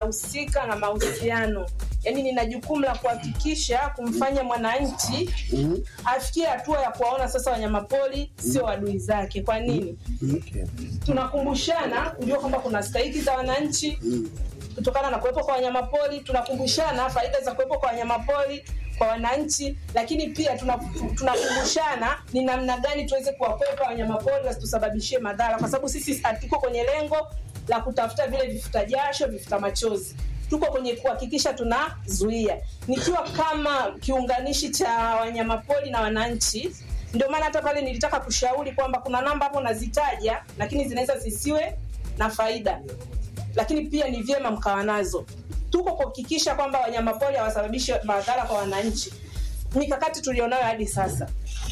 ninahusika na mahusiano, yaani nina jukumu la kuhakikisha kumfanya mwananchi afikie hatua ya kuwaona sasa wanyamapori sio adui zake. Kwa nini? Tunakumbushana kujua kwamba kuna stahiki za wananchi kutokana na kuwepo kwa wanyamapori. Tunakumbushana faida za kuwepo kwa wanyamapori kwa wananchi, lakini pia tuna- tunakumbushana ni namna gani tuweze kuwakwepa wanyamapori wasitusababishie madhara, kwa sababu sisi hatuko kwenye lengo la kutafuta vile vifuta jasho, vifuta machozi tuko kwenye kuhakikisha tunazuia. Nikiwa kama kiunganishi cha wanyamapori na wananchi, ndio maana hata pale nilitaka kushauri kwamba kuna namba hapo nazitaja, lakini zinaweza zisiwe na faida, lakini pia ni vyema mkawa nazo. Tuko kuhakikisha kwamba wanyamapori hawasababishi madhara kwa wananchi. Mikakati tulionayo hadi sasa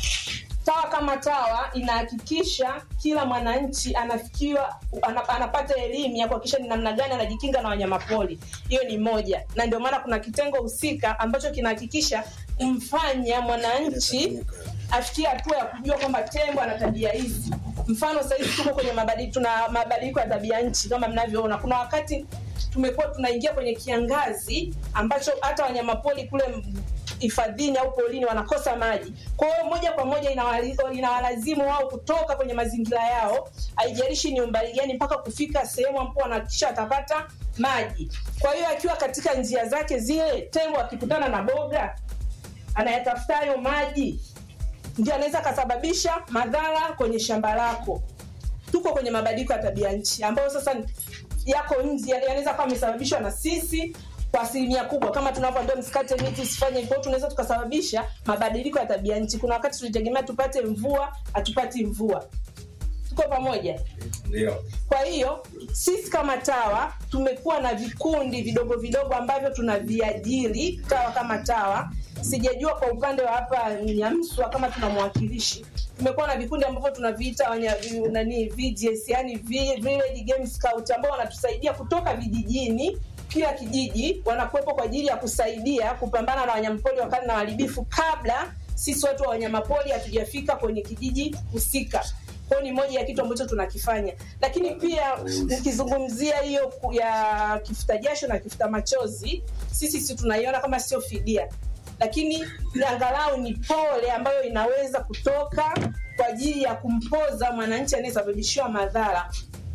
TAWA kama TAWA inahakikisha kila mwananchi anafikiwa ana- anapata elimu ya kuhakikisha ni namna gani anajikinga na wanyamapori. Hiyo ni moja, na ndio maana kuna kitengo husika ambacho kinahakikisha kumfanya mwananchi afikie hatua ya kujua kwamba tembo ana tabia hizi. Mfano sasa hivi tuko kwenye mabadiliko, tuna mabadiliko ya tabia nchi kama mnavyoona. Kuna wakati tumekuwa tunaingia kwenye kiangazi ambacho hata wanyamapori kule hifadhini au polini wanakosa maji. Kwa hiyo moja kwa moja inawali- inawalazimu wao kutoka kwenye mazingira yao, haijalishi ni umbali gani, mpaka kufika sehemu ambapo wanahakikisha watapata maji. Kwa hiyo akiwa katika njia zake zile, tembo akikutana na boga anayatafuta hayo maji, ndio anaweza akasababisha madhara kwenye shamba lako. Tuko kwenye mabadiliko ya tabia nchi ambayo sasa yako nje, yanaweza kuwa amesababishwa na sisi kwa asilimia kubwa, kama tunavyoambia msikate miti, usifanye hivyo, tunaweza tukasababisha mabadiliko ya tabia nchi. Kuna wakati tulitegemea tupate mvua, hatupati mvua. Tuko pamoja? Ndio. Kwa hiyo sisi kama TAWA tumekuwa na vikundi vidogo vidogo ambavyo tunaviajiri TAWA kama TAWA. Sijajua kwa upande wa hapa Nyamswa kama tuna mwakilishi. Tumekuwa na vikundi ambavyo tunaviita wanya, vi- nani VGS, yani Vi- Village Game Scout ambao wanatusaidia kutoka vijijini kila kijiji wanakuwepo kwa ajili ya kusaidia kupambana na wanyamapori wakali na waharibifu kabla sisi watu wa wanyamapori hatujafika kwenye kijiji husika kwao ni moja ya kitu ambacho tunakifanya lakini pia ukizungumzia hiyo ku- ya kifuta jasho na kifuta machozi sisi si tunaiona kama sio fidia lakini angalau ni pole ambayo inaweza kutoka kwa ajili ya kumpoza mwananchi anayesababishiwa madhara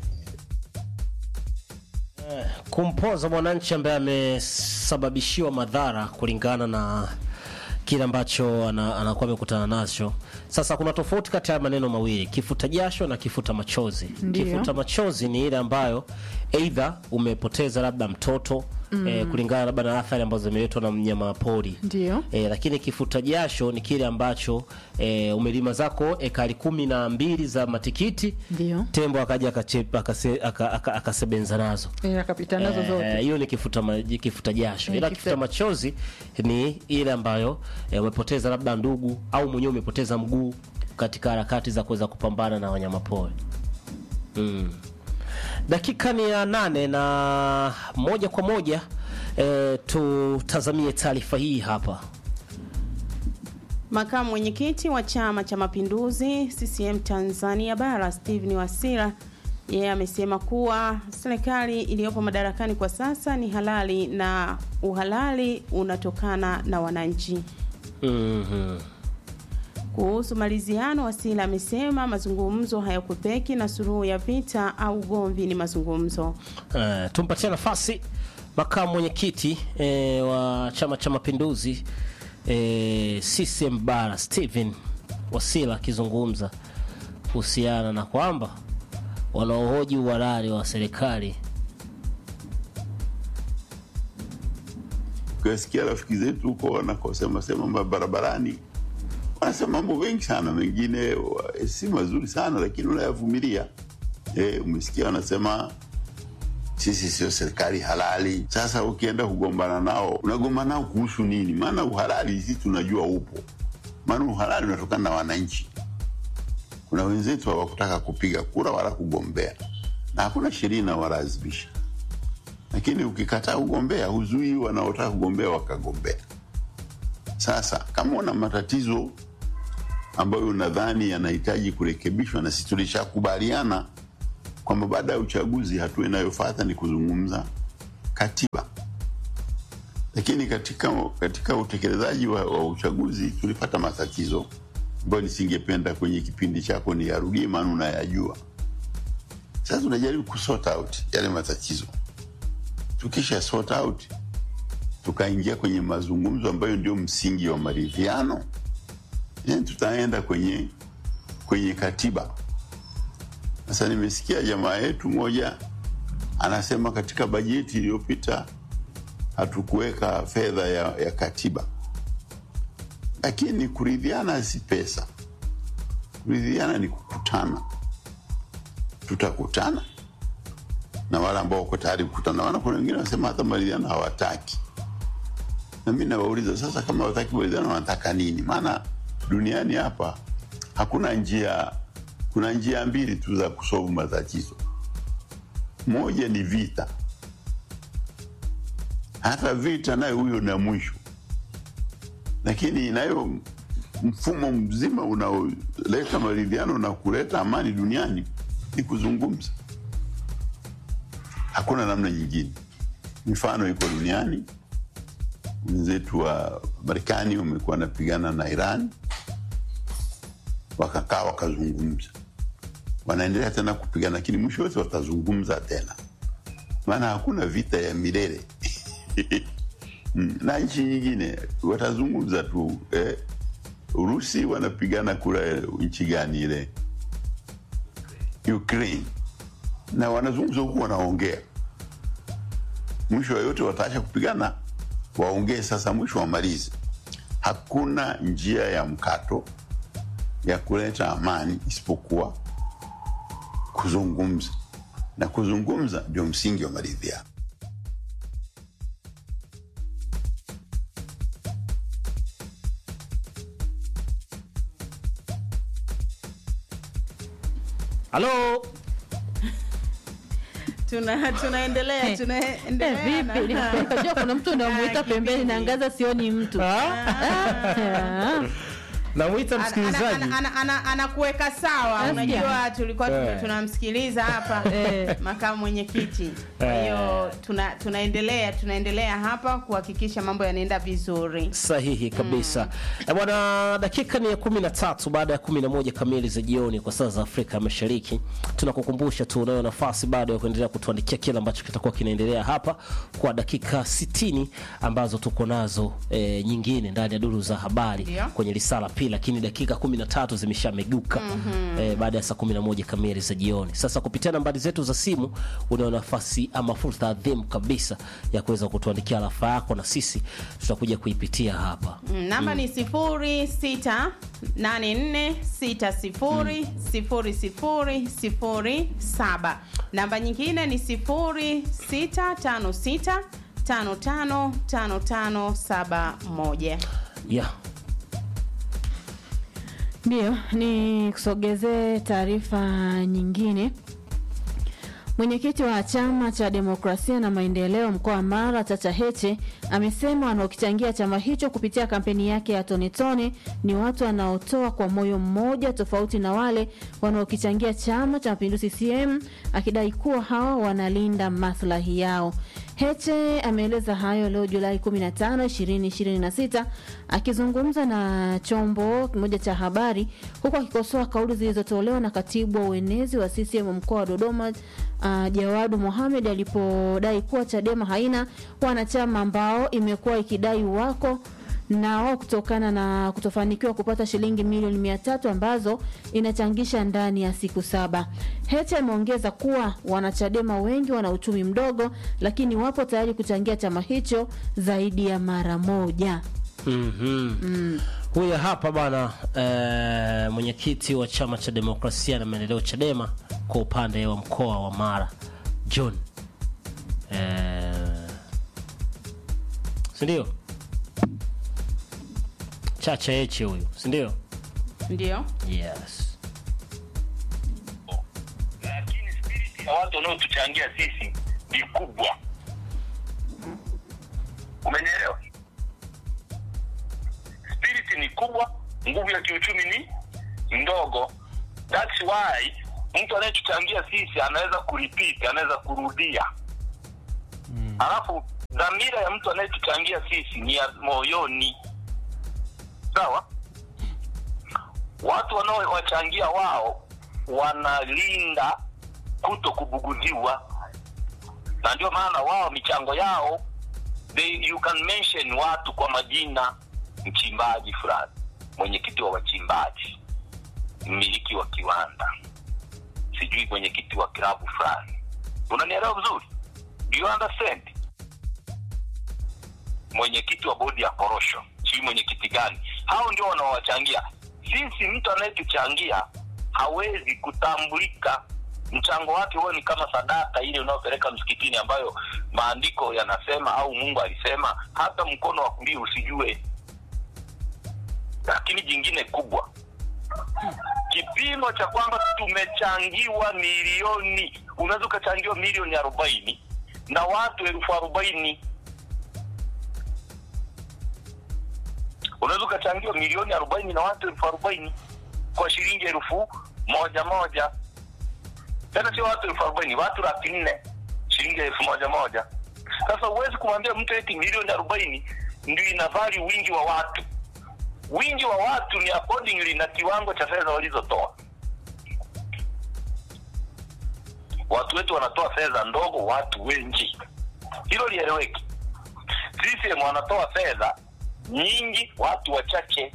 kumpoza mwananchi ambaye amesababishiwa madhara kulingana na kile ambacho ana- anakuwa amekutana nacho. Sasa kuna tofauti kati ya maneno mawili, kifuta jasho na kifuta machozi. Ndiyo. Kifuta machozi ni ile ambayo aidha umepoteza labda mtoto mm. eh, kulingana labda na athari ambazo zimeletwa na mnyama pori Ndio. E, lakini kifuta jasho ni kile ambacho e, umelima zako ekari kumi na mbili za matikiti Ndio. tembo akaja akache- akase- aka- aka- akasebenza nazo Eh, akapita nazo Eh, zote. hiyo ni kifuta, ma, kifuta jasho Eh, ila kifuta- kifuta machozi ni ile ambayo eh, umepoteza labda ndugu au mwenyewe umepoteza mguu katika harakati za kuweza kupambana na wanyamapori mm. dakika ni ya nane na moja kwa moja eh, tutazamie taarifa hii hapa Makamu mwenyekiti wa Chama cha Mapinduzi CCM Tanzania Bara Stephen Wasira yeye amesema kuwa serikali iliyopo madarakani kwa sasa ni halali na uhalali unatokana na wananchi. mm-hmm. Kuhusu maliziano, Wasira amesema mazungumzo hayakwepeki na suluhu ya vita au ugomvi ni mazungumzo. Uh, tumpatie nafasi makamu mwenyekiti eh, wa Chama cha Mapinduzi eh, CCM Bara Stephen Wasira akizungumza kuhusiana na kwamba wanaohoji uhalali wa serikali ukasikia rafiki zetu huko wanakosema sema ma- barabarani wanasema mambo mengi sana mengine wa- si mazuri sana lakini unayavumilia e, umesikia wanasema sisi sio serikali halali sasa ukienda kugombana nao unagombana nao kuhusu nini maana uhalali sisi tunajua upo maana uhalali unatokana na wananchi kuna wenzetu hawakutaka kupiga kura wala kugombea na hakuna sheria inawalazimisha lakini ukikataa kugombea huzuii wanaotaka kugombea wakagombea. Sasa kama una matatizo ambayo unadhani yanahitaji kurekebishwa, na sisi tulishakubaliana kwamba baada ya uchaguzi hatua inayofuata ni kuzungumza katiba, lakini katika, katika utekelezaji wa, wa uchaguzi tulipata matatizo ambayo nisingependa kwenye kipindi chako ni yarudie, maana unayajua. Sasa tunajaribu kusort out yale matatizo. Tukisha sort out, tukaingia kwenye mazungumzo ambayo ndio msingi wa maridhiano, then tutaenda kwenye kwenye katiba. Sasa nimesikia jamaa yetu moja anasema katika bajeti iliyopita hatukuweka fedha ya, ya katiba, lakini kuridhiana si pesa. Kuridhiana ni kukutana. Tutakutana na wale ambao wako tayari kukutana, wana kuna wengine wanasema hata maridhiano hawataki, na mi nawauliza sasa, kama hawataki maridhiano wanataka nini? Maana duniani hapa hakuna njia, kuna njia mbili tu za kusolve matatizo. Moja ni vita, hata vita nayo huyo na mwisho, lakini nayo mfumo mzima unaoleta maridhiano na kuleta amani duniani ni kuzungumza. Hakuna namna nyingine. Mifano iko duniani, wenzetu wa Marekani wamekuwa wanapigana na Iran, wakakaa wakazungumza, wanaendelea tena kupigana, lakini mwisho wote watazungumza tena, maana hakuna vita ya milele Mm, na nchi nyingine watazungumza tu eh. Urusi wanapigana kule nchi gani ile Ukraine, na wanazungumza huku wanaongea, mwisho wa yote wataacha kupigana, waongee sasa, mwisho wamalize. Hakuna njia ya mkato ya kuleta amani isipokuwa kuzungumza, na kuzungumza ndio msingi wa maridhiano. halo tuna tunaendelea Eh, tunaendelea Eh, vipi? na- Nikajua kuna mtu unamuita Ah, pembeni kipindi. na ngaza sioni mtu. Ah. namwita Ana- ana- msikilizaji ana- ana- ana- anakuweka sawa Nasikia. unajua tulikuwa Eh. tuna- tunamsikiliza hapa Eh. makamu mwenyekiti kwa Eh. hiyo tuna, tunaendelea tunaendelea hapa kuhakikisha mambo yanaenda vizuri sahihi kabisa mm. bwana dakika ni ya kumi na tatu baada ya kumi na moja kamili za jioni kwa saa za afrika ya mashariki tunakukumbusha tu unayo nafasi bado ya kuendelea kutuandikia kile ambacho kitakuwa kinaendelea hapa kwa dakika 60 ambazo tuko nazo e, nyingine ndani ya duru za habari Ndio. kwenye risala pili lakini dakika 13 zimeshameguka mm-hmm. e, baada ya saa 11 kamili za jioni sasa kupitia nambari zetu za simu unayo nafasi ama fursa adhimu kabisa ya kuweza kutuandikia alafa yako na sisi tutakuja kuipitia hapa Mm, namba ni sifuri sita nane nne sita sifuri sifuri sifuri sifuri saba namba nyingine ni sifuri sita tano sita tano tano tano tano saba moja yeah. Ndio, ni kusogezee taarifa nyingine. Mwenyekiti wa chama cha demokrasia na maendeleo mkoa wa Mara Chacha Heche amesema wanaokichangia chama hicho kupitia kampeni yake ya Tone Tone ni watu wanaotoa kwa moyo mmoja, tofauti na wale wanaokichangia chama cha mapinduzi CCM, akidai kuwa hawa wanalinda maslahi yao. Heche ameeleza hayo leo Julai 15, 2026 akizungumza na chombo kimoja cha habari huku akikosoa kauli zilizotolewa na katibu wa uenezi wa CCM mkoa wa Dodoma uh, Jawadu Mohamed alipodai kuwa Chadema haina wanachama ambao imekuwa ikidai wako na wao kutokana na kutofanikiwa kupata shilingi milioni mia tatu ambazo inachangisha ndani ya siku saba. Heche ameongeza kuwa wanachadema wengi wana uchumi mdogo, lakini wapo tayari kuchangia chama hicho zaidi ya mara moja. mm-hmm. mm. huyo hapa bana eh, mwenyekiti wa chama cha demokrasia na maendeleo chadema kwa upande wa mkoa wa mara john eh, sindio chacha eche huyu sindio ndio yes lakini spiriti ya watu wanaotuchangia sisi ni kubwa. Umenielewa? Spiriti ni kubwa, nguvu ya kiuchumi ni ndogo. That's why mtu anayetuchangia sisi anaweza kurepeat, anaweza kurudia alafu dhamira ya mtu anayetuchangia sisi ni ya moyoni sawa watu wanaowachangia wao wanalinda kuto kubuguziwa na ndio maana wao michango yao they, you can mention watu kwa majina mchimbaji fulani mwenyekiti wa wachimbaji mmiliki wa kiwanda sijui mwenyekiti wa klabu fulani unanielewa vizuri do you understand mwenyekiti wa bodi ya korosho sijui mwenyekiti gani hao ndio wanaowachangia sisi mtu anayetuchangia hawezi kutambulika mchango wake huo ni kama sadaka ile unayopeleka msikitini ambayo maandiko yanasema au mungu alisema hata mkono wa kulia usijue lakini jingine kubwa kipimo cha kwamba tumechangiwa milioni unaweza ukachangiwa milioni arobaini na watu elfu arobaini unaweza ukachangiwa milioni arobaini na watu elfu arobaini kwa shilingi elfu moja moja tena sio watu elfu arobaini watu laki nne shilingi elfu moja moja sasa huwezi kumwambia mtu eti milioni arobaini ndio inavali wingi wa watu wingi wa watu ni accordingly na kiwango cha fedha walizotoa watu wetu wanatoa fedha ndogo watu wengi hilo lieleweki CCM wanatoa fedha nyingi watu wachache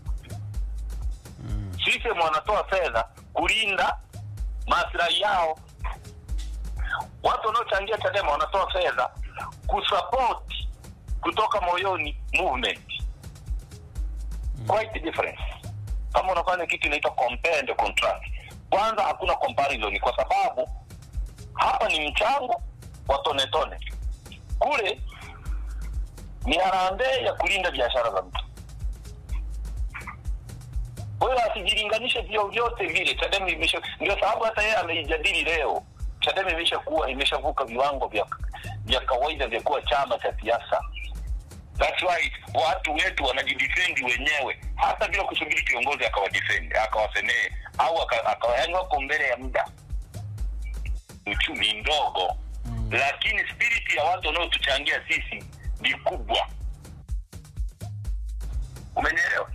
CCM wanatoa fedha kulinda maslahi yao watu wanaochangia chadema wanatoa fedha kusupport kutoka moyoni movement quite difference kama unafanya kitu inaitwa compare and contrast kwanza hakuna comparison kwa sababu hapa ni mchango wa tone tone kule ni harambee ya kulinda biashara za mtu kwa hiyo asijilinganishe vyovyote vile chadema imesha ndio sababu hata yeye ameijadili leo chadema imeshakuwa imeshavuka viwango vya vya kawaida vya kuwa chama cha siasa That's why watu wetu wanajidefendi wenyewe hata bila kusubiri kiongozi akawadefendi akawasemee au aka- akawa yani wako mbele ya muda uchumi ndogo mm. lakini spirit ya watu wanaotuchangia sisi ni kubwa umenielewa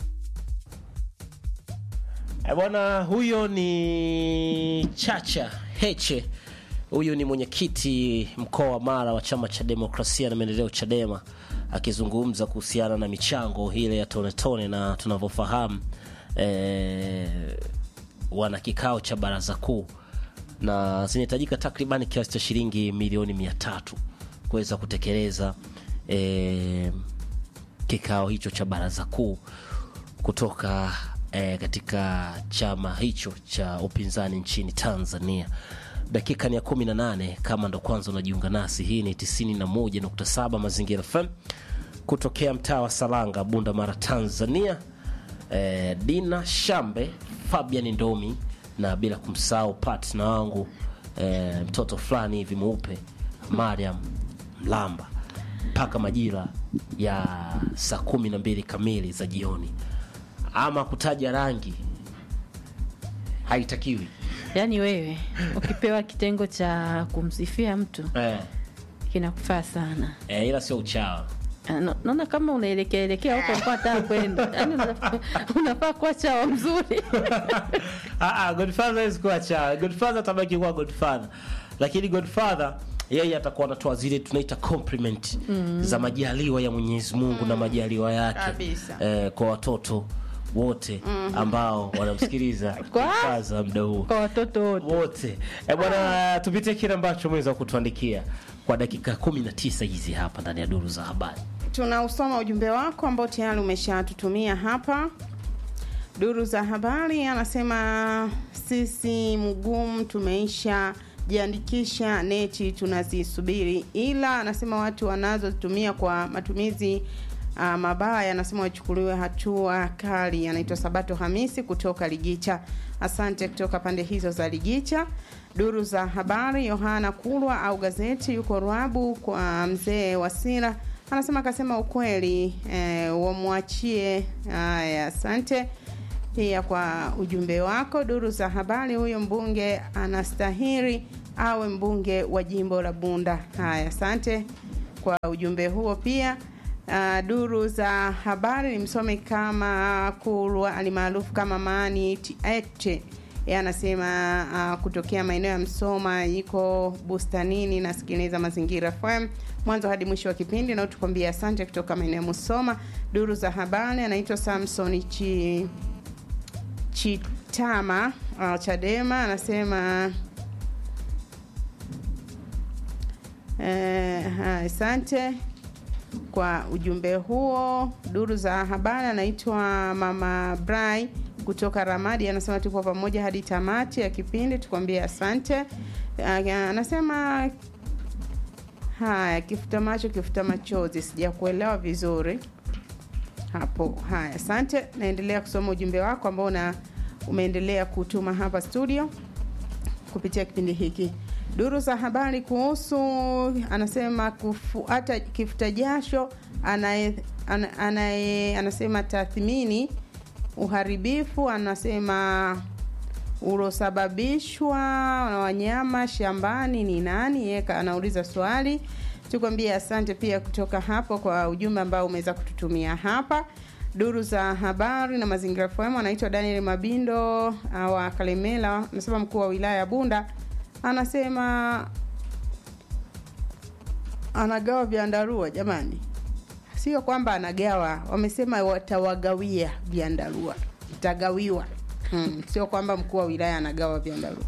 Eh, bwana huyo ni Chacha Heche. Huyu ni mwenyekiti mkoa wa Mara wa chama cha demokrasia na maendeleo Chadema, akizungumza kuhusiana na michango ile ya tone tone, na tunavyofahamu eh, wana kikao cha baraza kuu na zinahitajika takribani kiasi cha shilingi milioni mia tatu kuweza kutekeleza eh, kikao hicho cha baraza kuu kutoka eh, katika chama hicho cha upinzani nchini Tanzania. Dakika ni ya 18 kama ndo kwanza unajiunga nasi, hii ni 91.7 Mazingira FM kutokea mtaa wa Salanga, Bunda Mara, Tanzania. Eh, Dina Shambe, Fabian Ndomi na bila kumsahau partner wangu eh, mtoto fulani hivi mweupe Mariam Mlamba mpaka majira ya saa kumi na mbili kamili za jioni. Ama kutaja rangi haitakiwi yaani wewe ukipewa kitengo cha kumsifia mtu eh, kinakufaa sana eh, ila sio uchawa. Ah, na- naona kama unaelekea elekea huko ulikuwa nataka kwenda yaani unafaa- unafaa kuwa chawa mzuri Ah, ah, Godfather hawezi kuwa chawa. Godfather atabaki kuwa Godfather, lakini Godfather yeye atakuwa anatoa zile tunaita compliment za majaliwa ya Mwenyezi Mungu na majaliwa yake Kabisa. eh, kwa watoto wote ambao wanamsikiliza Kwa- Godfather muda huo kwa watoto wote wote e bwana tupitie kile ambacho umeweza kutuandikia kwa dakika 19 hizi hapa ndani ya duru za habari tunausoma ujumbe wako ambao tayari umeshatutumia hapa duru za habari anasema sisi mgumu tumeisha jiandikisha neti tunazisubiri ila anasema watu wanazotumia kwa matumizi uh, mabaya anasema wachukuliwe hatua kali anaitwa sabato hamisi kutoka ligicha asante kutoka pande hizo za ligicha duru za habari yohana kulwa au gazeti yuko rwabu kwa mzee wasira anasema akasema ukweli eh, wamwachie haya asante pia kwa ujumbe wako duru za habari huyo mbunge anastahiri awe mbunge wa jimbo la Bunda. Haya, asante kwa ujumbe huo pia. Uh, duru za habari nimsome kama Kulwa alimaarufu kama Mani Tiete yeye anasema uh, kutokea maeneo ya Msoma iko bustanini, nasikiliza Mazingira FM mwanzo hadi mwisho wa kipindi, na tukwambia asante kutoka maeneo ya Musoma. Duru za habari anaitwa Samson Chi Chitama uh, Chadema anasema eh, ha, asante kwa ujumbe huo. Duru za habari anaitwa Mama Brai kutoka Ramadi anasema tupo pamoja hadi tamati ya kipindi, tukwambie asante. Uh, anasema haya, kifuta macho kifuta machozi, sijakuelewa vizuri hapo. Haya, asante. Naendelea kusoma ujumbe wako ambao una umeendelea kutuma hapa studio kupitia kipindi hiki. Duru za habari kuhusu anasema kufuata kifuta jasho anaye, anaye, anasema tathmini uharibifu anasema ulosababishwa na wanyama shambani ni nani? Yeye anauliza swali. Tukwambie asante pia kutoka hapo kwa ujumbe ambao umeweza kututumia hapa. Duru za habari na mazingira FM anaitwa Daniel Mabindo wa Kalemela, anasema mkuu wa wilaya ya Bunda anasema anagawa vyandarua. Jamani, sio kwamba anagawa, wamesema watawagawia vyandarua, itagawiwa. Hmm, sio kwamba mkuu wa wilaya anagawa vyandarua.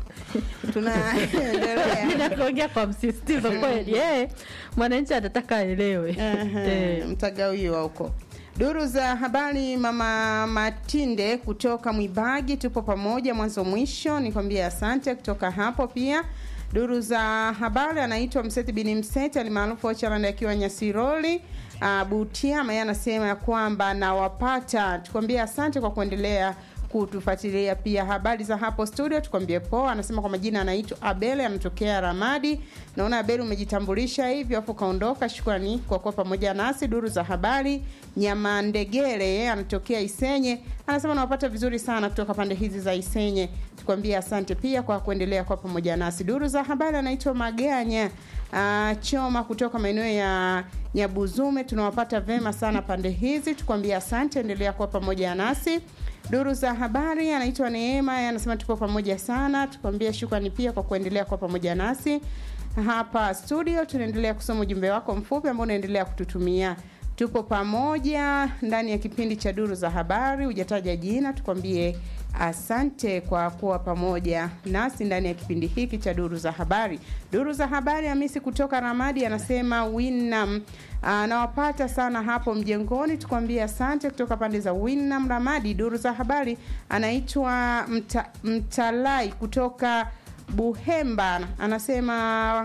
Tunaendelea kuongea kwa msisitizo kweli, eh, mwananchi atataka aelewe. Ehe, mtagawiwa huko. Duru za habari, mama Matinde kutoka Mwibagi, tupo pamoja mwanzo mwisho, nikwambia asante kutoka hapo pia. Duru za habari, anaitwa Mseti bin Mseti alimaarufu Ochalanda akiwa Nyasiroli uh, Butiama, yeye anasema ya kwamba nawapata, tukwambia asante kwa kuendelea kutufuatilia pia habari za hapo studio, tukwambie poa. Anasema kwa majina anaitwa Abel, anatokea Ramadi. Naona Abel umejitambulisha hivyo afu kaondoka. Shukrani kwa kuwa pamoja nasi. Duru za habari, Nyamandegere yeye anatokea Isenye, anasema nawapata vizuri sana kutoka pande hizi za Isenye, tukwambie asante pia kwa kuendelea kwa pamoja nasi. Duru za habari anaitwa Maganya uh, Choma kutoka maeneo ya Nyabuzume, tunawapata vema sana pande hizi, tukwambie asante, endelea kuwa pamoja nasi duru za habari anaitwa Neema, anasema tupo pamoja sana, tukwambia shukrani pia kwa kuendelea kwa pamoja nasi hapa studio. Tunaendelea kusoma ujumbe wako mfupi ambao unaendelea kututumia. Tupo pamoja ndani ya kipindi cha duru za habari, hujataja jina, tukwambie asante kwa kuwa pamoja nasi ndani ya kipindi hiki cha duru za habari. Duru za habari, Hamisi kutoka Ramadi anasema Winam anawapata sana hapo mjengoni, tukwambie asante kutoka pande za Winam Ramadi. Duru za habari, anaitwa mta, Mtalai kutoka Buhemba anasema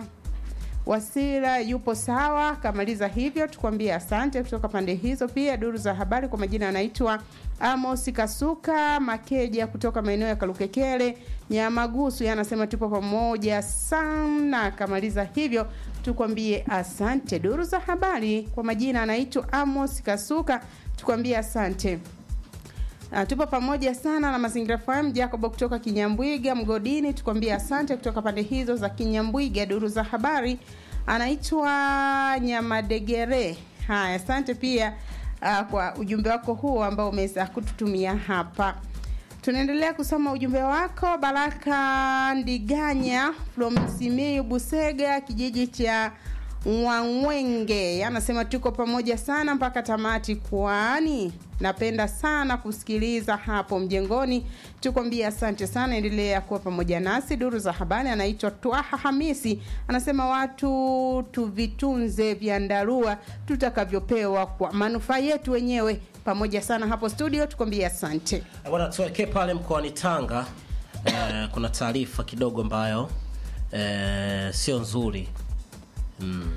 Wasira yupo sawa, kamaliza hivyo, tukwambie asante kutoka pande hizo. Pia duru za habari kwa majina anaitwa Amos Kasuka Makeja kutoka maeneo ya Kalukekele Nyamagusu, anasema tupo pamoja sana, kamaliza hivyo, tukwambie asante. Duru za habari kwa majina anaitwa Amos Kasuka, tukwambie asante. Uh, tupo pamoja sana na Mazingira FM. Jacob kutoka Kinyambwiga Mgodini, tukwambie asante kutoka pande hizo za Kinyambwiga. Duru za habari anaitwa Nyamadegere. Haya, asante pia uh, kwa ujumbe wako huo ambao umeweza kututumia hapa. Tunaendelea kusoma ujumbe wako. Baraka Ndiganya from Simiyu Busega, kijiji cha Mwangwenge anasema tuko pamoja sana mpaka tamati, kwani napenda sana kusikiliza hapo mjengoni. Tukwambia asante sana, endelea kuwa pamoja nasi. Duru za habari anaitwa Twaha Hamisi anasema watu tuvitunze vyandarua tutakavyopewa kwa manufaa yetu wenyewe. Pamoja sana hapo studio, tukwambia asante bwana. Tuelekee pale mkoani Tanga. Eh, kuna taarifa kidogo ambayo eh, sio nzuri Mm.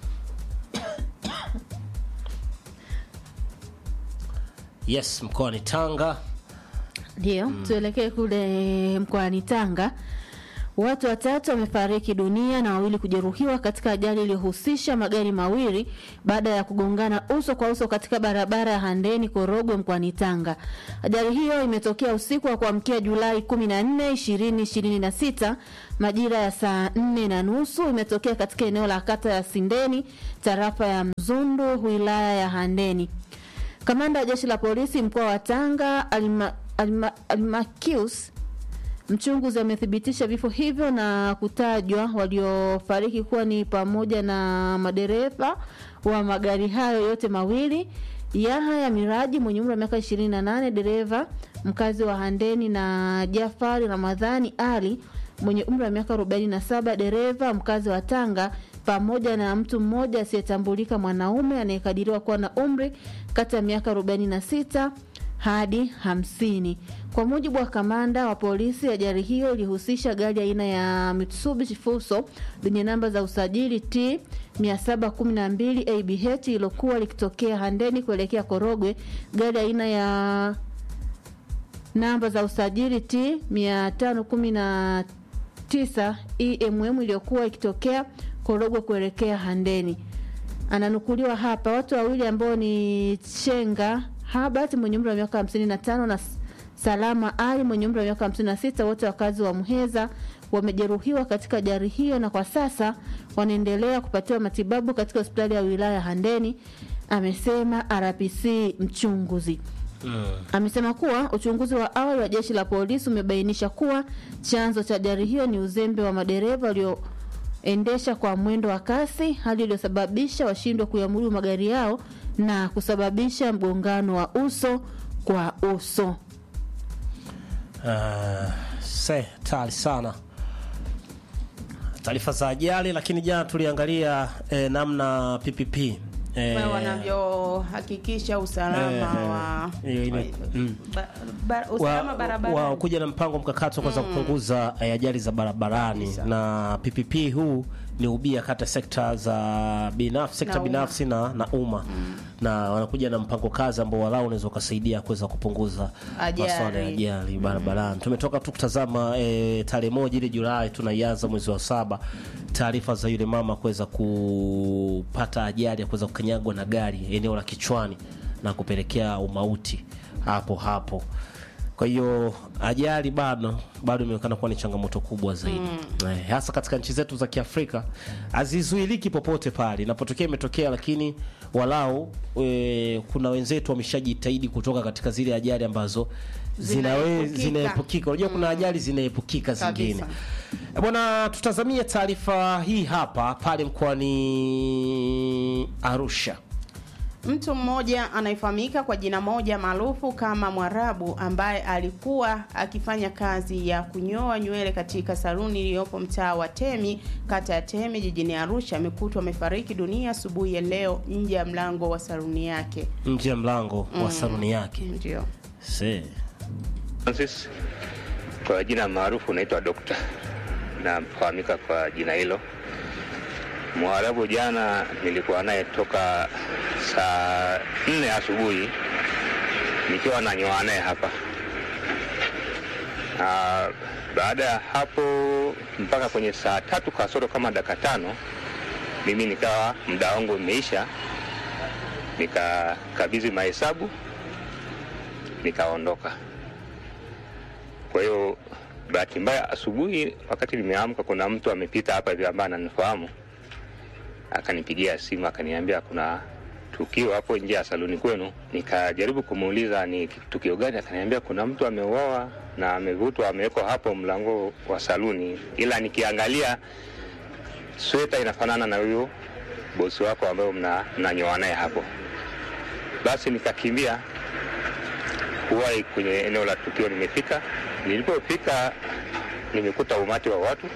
Yes, mkoani Tanga ndio mm. Tuelekee kule mkoani Tanga. Watu watatu wamefariki dunia na wawili kujeruhiwa katika ajali iliyohusisha magari mawili baada ya kugongana uso kwa uso katika barabara ya Handeni Korogwe mkoani Tanga. Ajali hiyo imetokea usiku wa kuamkia Julai 14, 2026 majira ya saa 4 na nusu. Imetokea katika eneo la kata ya Sindeni, tarafa ya Mzundu, wilaya ya Handeni. Kamanda wa jeshi la polisi mkoa wa Tanga Alma, Alma, Almakius Mchunguzi amethibitisha vifo hivyo na kutajwa waliofariki kuwa ni pamoja na madereva wa magari hayo yote mawili, Yahaya Miraji mwenye umri wa miaka 28, dereva mkazi wa Handeni, na Jafari Ramadhani Ali mwenye umri wa miaka 47, dereva mkazi wa Tanga, pamoja na mtu mmoja asiyetambulika mwanaume anayekadiriwa kuwa na umri kati ya miaka 46 hadi hamsini. Kwa mujibu wa kamanda wa polisi, ajali hiyo ilihusisha gari aina ya Mitsubishi Fuso lenye namba za usajili T 712 ABH lilokuwa likitokea Handeni kuelekea Korogwe, gari aina ya namba za usajili T 519 EMM iliyokuwa ikitokea Korogwe kuelekea Handeni. Ananukuliwa hapa, watu wawili ambao ni Chenga Habart mwenye umri wa miaka 55 na Salama Ali mwenye umri wa miaka 56, wote wakazi wa Muheza wamejeruhiwa katika ajali hiyo na kwa sasa wanaendelea kupatiwa matibabu katika hospitali ya wilaya ya Handeni, amesema RPC mchunguzi. Amesema kuwa uchunguzi wa awali wa jeshi la polisi umebainisha kuwa chanzo cha ajali hiyo ni uzembe wa madereva walioendesha kwa mwendo wa kasi, hali iliyosababisha washindwe kuyamudu magari yao na kusababisha mgongano wa uso kwa uso. Uh, se tali sana taarifa za ajali, lakini jana tuliangalia eh, namna PPP eh, wanavyohakikisha usalama eh, wa, hiyo ile- wa- mm. ba- ba- usalama wa, barabarani. wa kuja na mpango mkakati wa kuweza kupunguza eh, ajali za barabarani Kabisa. na PPP huu ni ubia kati ya sekta za binafsi, sekta Na umma. binafsi na, na umma na wanakuja na mpango kazi ambao walau unaweza ukasaidia kuweza kupunguza Ajali. masuala ya ajali barabarani. Tumetoka tu kutazama e, tarehe moja ile Julai tunaianza mwezi wa saba, taarifa za yule mama kuweza kupata ajali ya kuweza kukanyagwa na gari eneo la kichwani na kupelekea umauti hapo hapo. Kwa hiyo ajali bado bado imeonekana kuwa ni changamoto kubwa zaidi eh, hasa katika nchi zetu za Kiafrika hazizuiliki popote pale inapotokea imetokea, lakini walau e, kuna wenzetu wameshajitahidi kutoka katika zile ajali ambazo zinawe- Zinaepukika. zinaepukika. Unajua kuna ajali zinaepukika zingine. Kabisa. Eh, Bwana, tutazamie taarifa hii hapa pale mkoani Arusha. Mtu mmoja anayefahamika kwa jina moja maarufu kama Mwarabu ambaye alikuwa akifanya kazi ya kunyoa nywele katika saluni iliyopo mtaa wa Temi, kata ya Temi jijini Arusha amekutwa amefariki dunia asubuhi ya leo nje ya mlango wa saluni yake. nje ya mlango wa saluni yake. Ndio. Se. Francis kwa jina maarufu naitwa Dokta, nafahamika kwa jina hilo. Mwarabu jana nilikuwa naye toka saa nne asubuhi nikiwa nanyoa naye hapa. Na baada ya hapo mpaka kwenye saa tatu kasoro kama dakika tano mimi nikawa muda wangu umeisha, nikakabidhi mahesabu nikaondoka. Kwa hiyo bahati mbaya, asubuhi wakati nimeamka, kuna mtu amepita hapa hivi ambaye ananifahamu, akanipigia simu akaniambia kuna tukio hapo nje ya saluni kwenu. Nikajaribu kumuuliza ni tukio gani, akaniambia kuna mtu ameuawa na amevutwa, amewekwa hapo mlango wa saluni, ila nikiangalia sweta inafanana na huyo bosi wako ambayo mna- mnanyoa naye hapo. Basi nikakimbia kuwahi kwenye eneo la tukio. Nimefika, nilipofika nimekuta umati wa watu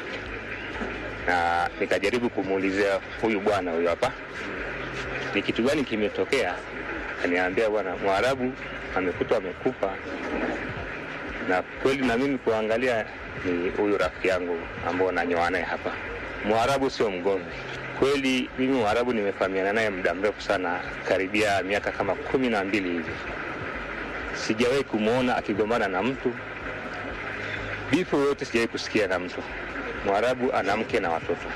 na nikajaribu kumuulizia huyu bwana huyu hapa ni kitu gani kimetokea. Akaniambia bwana, Mwarabu amekutwa amekufa, na kweli na mimi kuangalia ni huyu rafiki yangu ambao nanyoa naye hapa. Mwarabu sio mgomvi kweli. Mimi Mwarabu nimefahamiana naye muda mrefu sana, karibia miaka kama kumi na mbili hivi sijawahi kumwona akigombana na mtu bifu yoyote sijawahi kusikia na mtu Mwarabu ana mke na watoto,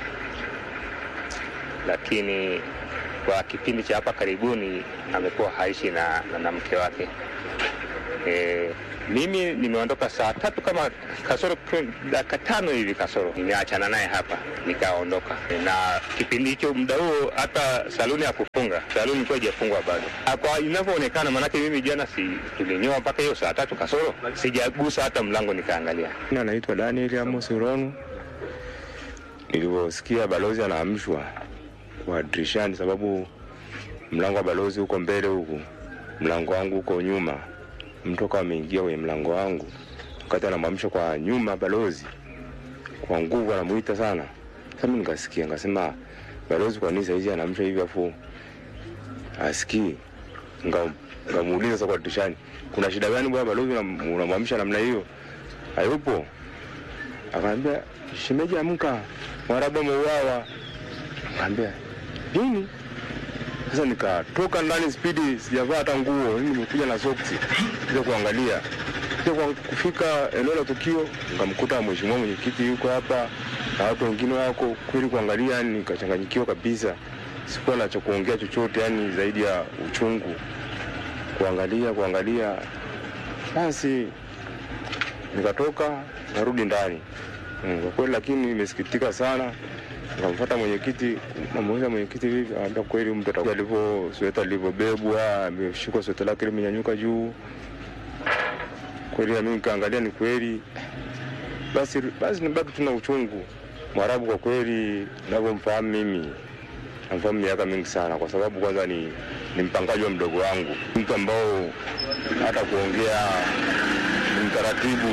lakini kwa kipindi cha hapa karibuni amekuwa haishi na, na, na mke wake. E, mimi nimeondoka saa tatu kama kasoro dakika tano hivi kasoro, nimeachana naye hapa nikaondoka, na kipindi hicho muda huo hata saluni ya kufunga saluni ilikuwa haijafungwa bado. Ah, Kwa inavyoonekana, maanake mimi jana si tulinyoa mpaka hiyo saa tatu kasoro, sijagusa hata mlango nikaangalia. Jina naitwa Daniel Amos Uronu. Nilivyosikia balozi anaamshwa kwa dirishani, sababu mlango wa balozi huko mbele huku, mlango wangu huko nyuma, mtu akawa ameingia kwenye mlango wangu, wakati anamwamsha kwa nyuma balozi kwa nguvu, anamuita sana. Sasa mimi nikasikia, nikasema balozi, kwa nini saizi anaamsha hivi afu asikii? Nga- Ngamuuliza sasa kwa dirishani, kuna shida gani bwana balozi, unam- unamwamsha namna hiyo? Hayupo. Akaambia shemeji, amka, Mwarabu ameuawa. Akaambia nini? Sasa nikatoka ndani spidi, sijavaa hata nguo, mimi nimekuja na soksi kuja kuangalia. Kuja kwa kufika eneo la tukio, nikamkuta mheshimiwa mwenyekiti yuko hapa na watu wengine wako kweli, kuangalia yani nikachanganyikiwa kabisa, sikuwa na cha kuongea chochote, yani zaidi ya uchungu, kuangalia kuangalia. Basi nikatoka narudi ndani Mm, kwa kweli, lakini nimesikitika sana. Nikamfuata mwenyekiti, namuuliza mwenyekiti, vipi? Anambia kweli mtu atakuwa alivyo sweta lilivyobebwa, ameshikwa sweta lake limenyanyuka juu. Kweli na mimi nikaangalia, ni kweli. Basi basi nibaki tuna uchungu. Mwarabu kwa kweli, navyomfahamu mimi, namfahamu miaka mingi sana, kwa sababu kwanza ni, ni mpangaji wa mdogo wangu, mtu ambao hata kuongea ni mtaratibu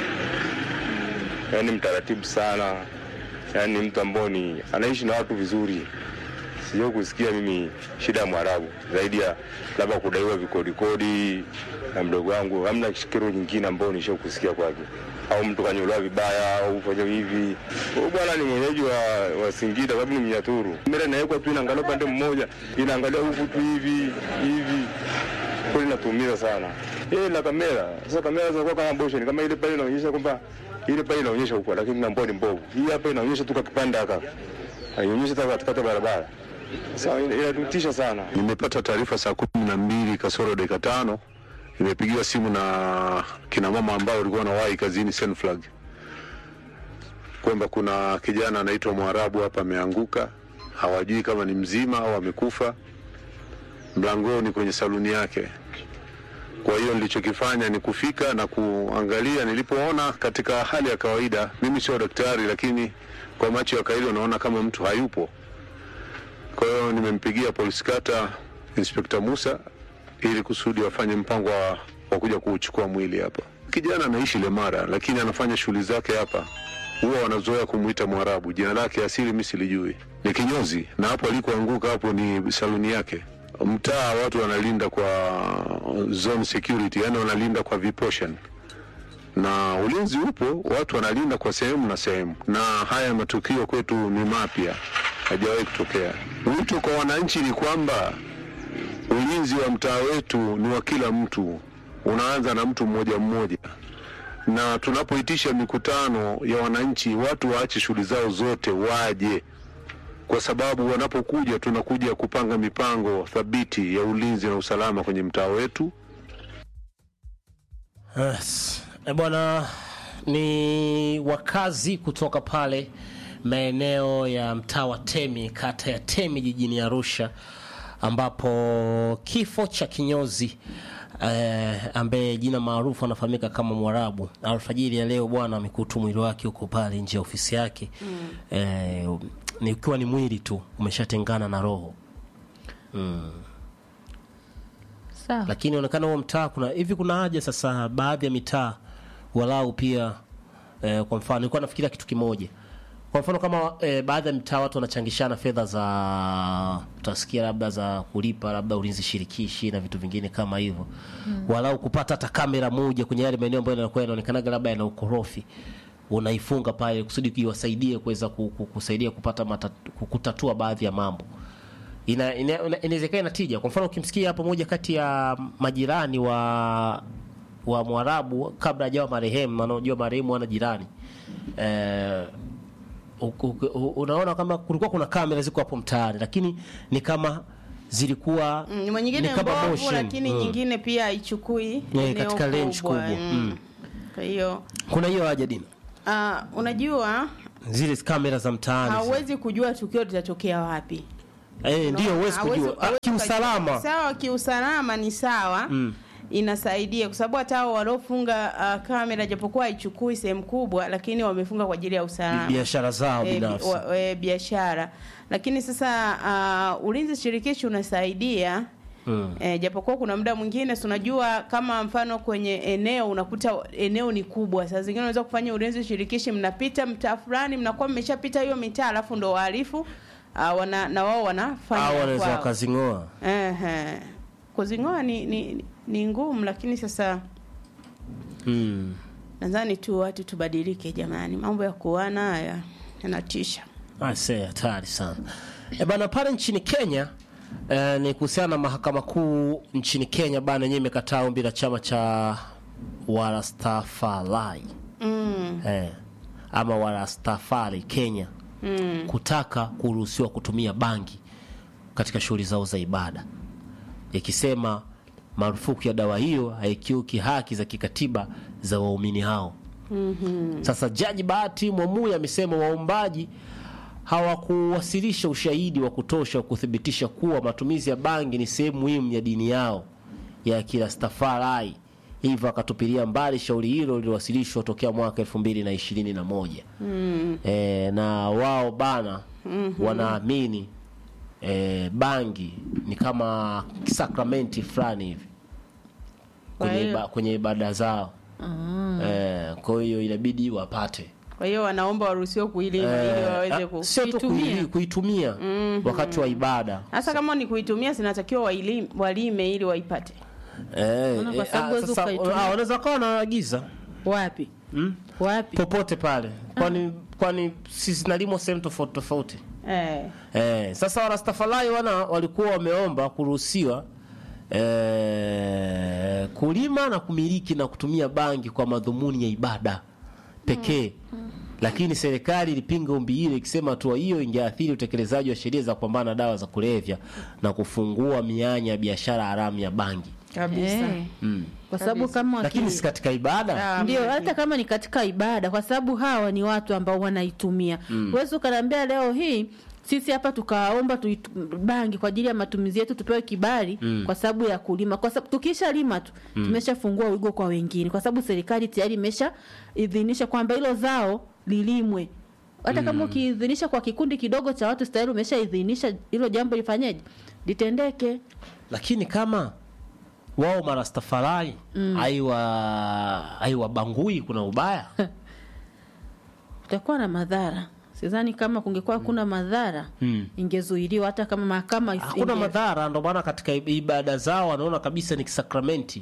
yani mtaratibu sana, yani mtu ambao ni anaishi na watu vizuri. Sijao kusikia mimi shida ya Mwarabu zaidi ya labda kudaiwa vikodikodi na mdogo wangu, hamna kero nyingine ambayo nisha kusikia kwake, au mtu kanyolewa vibaya au fanya hivi. Huyu bwana ni mwenyeji wa, wa Singida, sababu ni Mnyaturu. Kamera inawekwa tu inaangalia upande mmoja, inaangalia huku tu hivi hivi, kweli natumiza sana eh, na kamera sasa. Kamera zinakuwa kama motion, kama ile pale inaonyesha kwamba ile pale inaonyesha huko, lakini mambo ni mbovu. Hii hapa inaonyesha tu kakipande haka, haionyeshi hata katikati ya barabara. Sasa ina- inatutisha sana. Nimepata taarifa saa kumi na mbili kasoro dakika tano nimepigiwa simu na kina mama ambao walikuwa wanawahi kazini Senflag kwamba kuna kijana anaitwa Mwarabu hapa ameanguka, hawajui kama ni mzima au amekufa mlangoni kwenye saluni yake. Kwa hiyo nilichokifanya ni kufika na kuangalia. Nilipoona katika hali ya kawaida, mimi sio daktari, lakini kwa macho ya kawaida unaona kama mtu hayupo. Kwa hiyo nimempigia polisi kata Inspekta Musa ili kusudi wafanye mpango wa, wa kuja kuuchukua mwili hapa. Kijana anaishi Lemara, lakini anafanya shughuli zake hapa. Huwa wanazoea kumwita Mwarabu. Jina lake asili mimi silijui, ni kinyozi, na hapo alikoanguka hapo ni saluni yake. Mtaa watu wanalinda kwa zone security, yani wanalinda kwa viportion na ulinzi upo, watu wanalinda kwa sehemu na sehemu, na haya matukio kwetu ni mapya, hajawahi kutokea. Wito kwa wananchi ni kwamba ulinzi wa mtaa wetu ni wa kila mtu, unaanza na mtu mmoja mmoja, na tunapoitisha mikutano ya wananchi, watu waache shughuli zao zote, waje kwa sababu wanapokuja tunakuja kupanga mipango thabiti ya ulinzi na usalama kwenye mtaa wetu. Yes. E bwana, ni wakazi kutoka pale maeneo ya mtaa wa Temi, kata ya Temi jijini Arusha, ambapo kifo cha kinyozi eh, ambaye jina maarufu anafahamika kama Mwarabu, alfajiri ya leo bwana amekuta mwili wake huko pale nje ya ofisi yake mm. eh, ni ukiwa ni mwili tu umeshatengana na roho sawa lakini inaonekana huo mtaa kuna hivi kuna haja sasa baadhi ya mitaa walau pia eh, kwa mfano nilikuwa nafikiria kitu kimoja kwa mfano kama eh, baadhi ya mitaa watu wanachangishana fedha za utasikia labda za kulipa labda ulinzi shirikishi na vitu vingine kama hivyo mm. walau kupata hata kamera moja kwenye yale maeneo ambayo yanakuwa yanaonekanaga labda yana ukorofi unaifunga pale kusudi iwasaidie kuweza ku- ku- kusaidia kupata matatu, kutatua baadhi ya mambo ina- ina- ina- inawezekana ina tija. Kwa mfano ukimsikia hapo moja kati ya majirani wa wa Mwarabu kabla hajawa marehemu, maana unajua marehemu ana jirani eh, uku- uku- unaona kama kulikuwa kuna kamera ziko hapo mtaani, lakini ni kama zilikuwa Mm, nyingine ni kama mbovu motion. lakini Mm. nyingine pia haichukui Yeah, eneo katika range kubwa. Mm. Mm. Kwa hiyo kuna hiyo haja dina uh, unajua zile kamera za mtaani zile. hauwezi kujua tukio litatokea wapi. eh, ndio huwezi Hauwezi- kujua Ah, hauwezi kiusalama ukajua. Sawa, kiusalama ni sawa Mm. inasaidia kwa sababu hata hao waliofunga uh, kamera japokuwa haichukui sehemu kubwa, lakini wamefunga kwa ajili ya usalama biashara zao Eh, bi- binafsi wa- eh, biashara. Lakini sasa uh, ulinzi shirikishi unasaidia Mm. E, japokuwa kuna muda mwingine si unajua kama mfano kwenye eneo unakuta eneo ni kubwa, saa zingine unaweza kufanya ulinzi shirikishi, mnapita mtaa fulani, mnakuwa mmeshapita hiyo mitaa, alafu ndo wahalifu uh, wana, na wao wanafanya au ya wanaweza kwao. wakazing'oa Ehe. Kuzing'oa ni, ni, ni ngumu, lakini sasa mm. nadhani tu watu tubadilike jamani, mambo ya kuana haya yanatisha. Ase, hatari sana e bana. Pale nchini Kenya eh, ni kuhusiana na mahakama kuu nchini Kenya bana, yenyewe imekataa ombi la chama cha Warastafari mm, eh, ama Warastafari Kenya mm. kutaka kuruhusiwa kutumia bangi katika shughuli zao za ibada, ikisema marufuku ya dawa hiyo haikiuki haki za kikatiba za waumini hao. mhm. Sasa Jaji Bahati Mwamuye amesema waombaji hawakuwasilisha ushahidi wa kutosha wa kuthibitisha kuwa matumizi ya bangi ni sehemu muhimu ya dini yao ya Kirastafari, hivyo akatupilia mbali shauri hilo lililowasilishwa tokea mwaka elfu mbili na ishirini na moja Mm. e, na wao bana Mhm. wanaamini e, bangi ni kama sakramenti fulani hivi kwenye, Kwa hiyo- iba, kwenye ibada zao Ah. e, kwa hiyo inabidi wapate Kwa hiyo wanaomba waruhusiwe kuilima ili Eh, waweze ah, ku- sio tu kuitumia. kuili- kuitumia Mhm. wakati wa ibada Hasa kama ni kuitumia zinatakiwa waili- walime ili waipate. Eh, Maana kwa eh, sababu ah, huwezi sasa, ukaitumia. ah, wanaweza kawa wanaagiza Wapi? mm? Wapi? popote pale kwani kwani si zinalimwa sehemu tofauti tofauti Eh. eh, sasa warastafalai wana walikuwa wameomba kuruhusiwa eh, kulima na kumiliki na kutumia bangi kwa madhumuni ya ibada pekee lakini serikali ilipinga ombi hilo ikisema hatua hiyo ingeathiri utekelezaji wa sheria za kupambana na dawa za kulevya na kufungua mianya ya biashara haramu ya bangi Kabisa. Eh, mm. kwa sababu kama waki- lakini si katika ibada ndio hata kama ni katika ibada kwa sababu hawa ni watu ambao wanaitumia Mm. huwezi ukaniambia leo hii sisi hapa tukaomba tuitu- bangi kwa ajili ya matumizi yetu tupewe kibali Mm. kwa sababu ya kulima kwa sababu tukisha lima tu Mm. tumeshafungua wigo kwa wengine kwa sababu serikali tayari imesha idhinisha kwamba hilo zao lilimwe hata kama Mm. ukiidhinisha kwa kikundi kidogo cha watu tayari umeshaidhinisha hilo jambo lifanyeje litendeke lakini kama wao marastafari Mm. aiwa aiwabangui kuna ubaya kutakuwa na madhara sidhani kama kungekuwa hakuna madhara mm. ingezuiliwa hata kama mahakama isi- hakuna inge- madhara ndo maana katika ib- ibada zao wanaona kabisa ni kisakramenti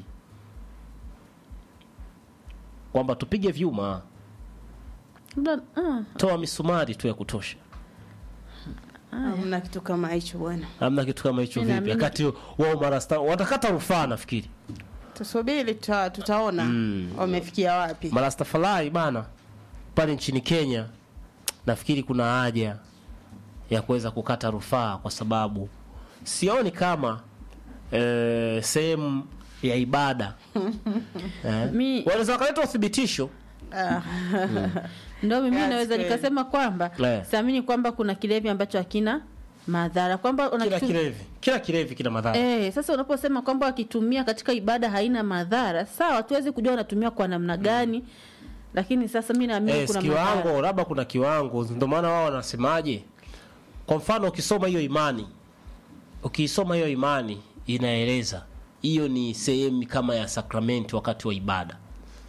kwamba tupige vyuma Labda- ah, toa misumari tu ya kutosha Hamna kitu kama hicho bwana. hamna kitu kama hicho Mimi vipi naamini- wakati wao marasta watakata rufaa nafikiri Tusubiri tuta, tutaona Mm. wamefikia wapi. marastafalai bana pale nchini kenya nafikiri kuna haja ya kuweza kukata rufaa kwa sababu sioni kama eh, sehemu ya ibada eh, Mi- wanaweza wakaleta uthibitisho Ah. ndo mimi Yes, naweza kweli. nikasema kwamba Eh. siamini kwamba kuna kilevi ambacho hakina madhara kwamba kila unakitu- kilevi kila kilevi kina madhara Eh, sasa unaposema kwamba wakitumia katika ibada haina madhara sawa tuwezi kujua wanatumia kwa namna gani lakini sasa mi naamini eh, kuna kiwango madhara labda kuna kiwango ndio maana wao wanasemaje kwa mfano ukisoma hiyo imani ukiisoma hiyo imani inaeleza hiyo ni sehemu kama ya sakramenti wakati wa ibada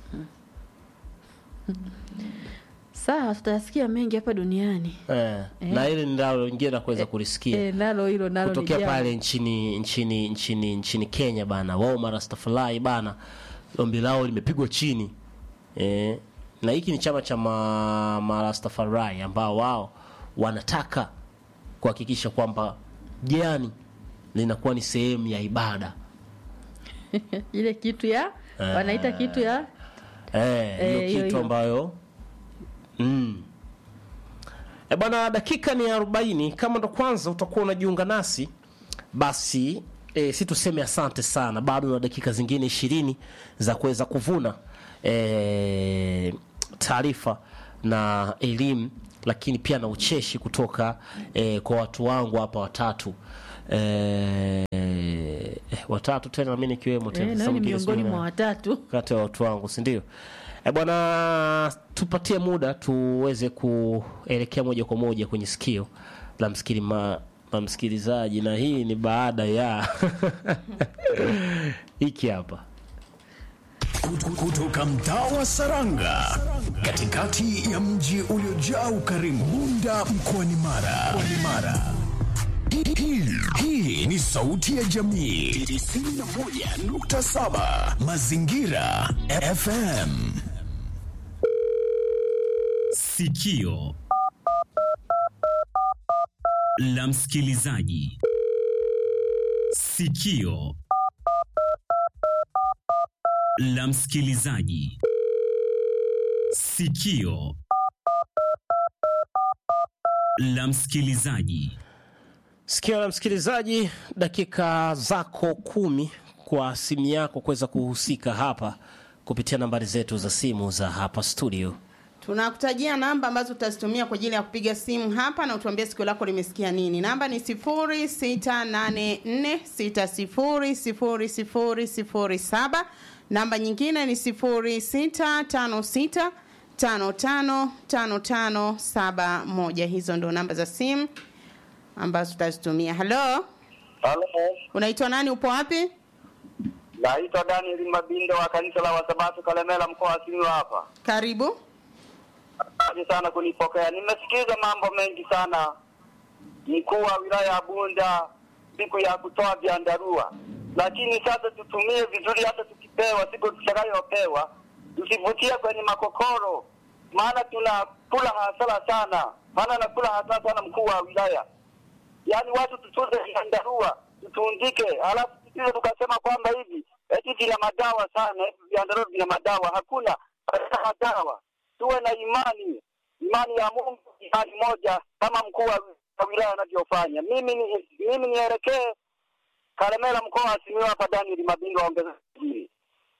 sawa tutayasikia mengi hapa duniani eh, Eh. na ile ndalo lingine na kuweza kulisikia eh, nalo hilo nalo ni kutokea jambo. pale nchini nchini nchini nchini Kenya bana wao marastafalai bana ombi lao limepigwa chini eh, na hiki ni chama cha ma, marastafalai ambao wao wanataka kuhakikisha kwamba jani linakuwa ni sehemu ya ibada ile kitu ya Eh. wanaita kitu ya Eh, hiyo Eh, hiyo, kitu hiyo. ambayo mm. E bwana, dakika ni arobaini. Kama ndo kwanza utakuwa unajiunga nasi, basi e, si tuseme asante sana, bado na dakika zingine ishirini za kuweza kuvuna e, taarifa na elimu, lakini pia na ucheshi kutoka e, kwa watu wangu hapa watatu e, watatu tena, nami nikiwemo tena. eh, Sasa nayo ni mwingine miongoni sijui mwa watatu kati ya watu wangu si ndio? E bwana, tupatie muda tuweze kuelekea moja kwa moja kwenye sikio la msikili ma, la msikilizaji, na hii ni baada ya hiki hapa Kutu- kutoka mtaa wa Saranga katikati ya mji uliojaa ukarimu Bunda mkoani Mara. Mkoani Mara. Hii- hii- Hii ni sauti ya jamii 91.7 Mazingira FM. Sikio la msikilizaji. Sikio la msikilizaji. Sikio la msikilizaji. sikio la msikilizaji, dakika zako kumi kwa simu yako kuweza kuhusika hapa kupitia nambari zetu za simu za hapa studio. tunakutajia namba ambazo utazitumia kwa ajili ya kupiga simu hapa na utuambie sikio lako limesikia nini namba ni 0684600007 namba nyingine ni 0656555571 hizo ndo namba za simu ambazo tutazitumia halo Halo, unaitwa nani upo wapi naitwa Daniel Mabindo wa kanisa la Wasabato Kalemela, mkoa wa Simiyu hapa. karibu Asante sana kunipokea. Nimesikiza mambo mengi sana, mkuu wa wilaya ya Bunda siku ya kutoa vyandarua, lakini sasa tutumie vizuri, hata tukipewa siku tutakayopewa tusivutie kwenye makokoro, maana tunakula hasara sana, maana nakula hasara sana mkuu wa wilaya. Yaani watu tutunze vyandarua, tutundike, halafu tusije tukasema kwamba hivi eti vina madawa sana, hivi vyandarua vina madawa. Hakuna havina madawa. Tuwe na imani, imani ya Mungu, imani moja kama mkuu wa wa wilaya anavyofanya. Mimi ni, mimi nielekee Kalemela, mkoa wa Simiyu hapa. Daniel Mabindo aongeza hili.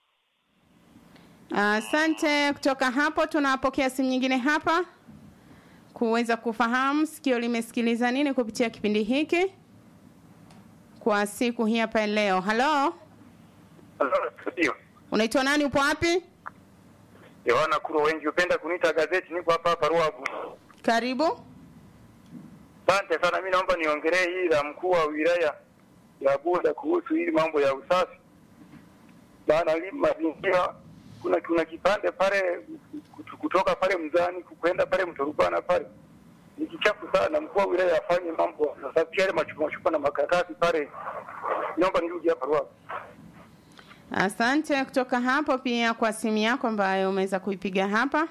Asante. Kutoka hapo tunapokea simu nyingine hapa kuweza kufahamu sikio limesikiliza nini kupitia kipindi hiki kwa siku hii hapa leo. Halo, Ndio. unaitwa nani? Upo wapi? Yohana Kuro, wengi hupenda kuniita gazeti. Niko hapa hapa Ruavu. Karibu. Asante sana. Mimi naomba niongelee hili la mkuu wa wilaya ya Bunda kuhusu hili mambo ya usafi. Maana hili mazingira kuna kuna kipande pale kut- kutoka pale Mzani kwenda pale Mtorubana pale ni kichafu sana. Mkuu wa wilaya afanye mambo sasa, yale machupa machupa na makaratasi pale. Naomba nirudi hapa Ruavu. Asante kutoka hapo pia kwa simu yako ambayo umeweza kuipiga hapa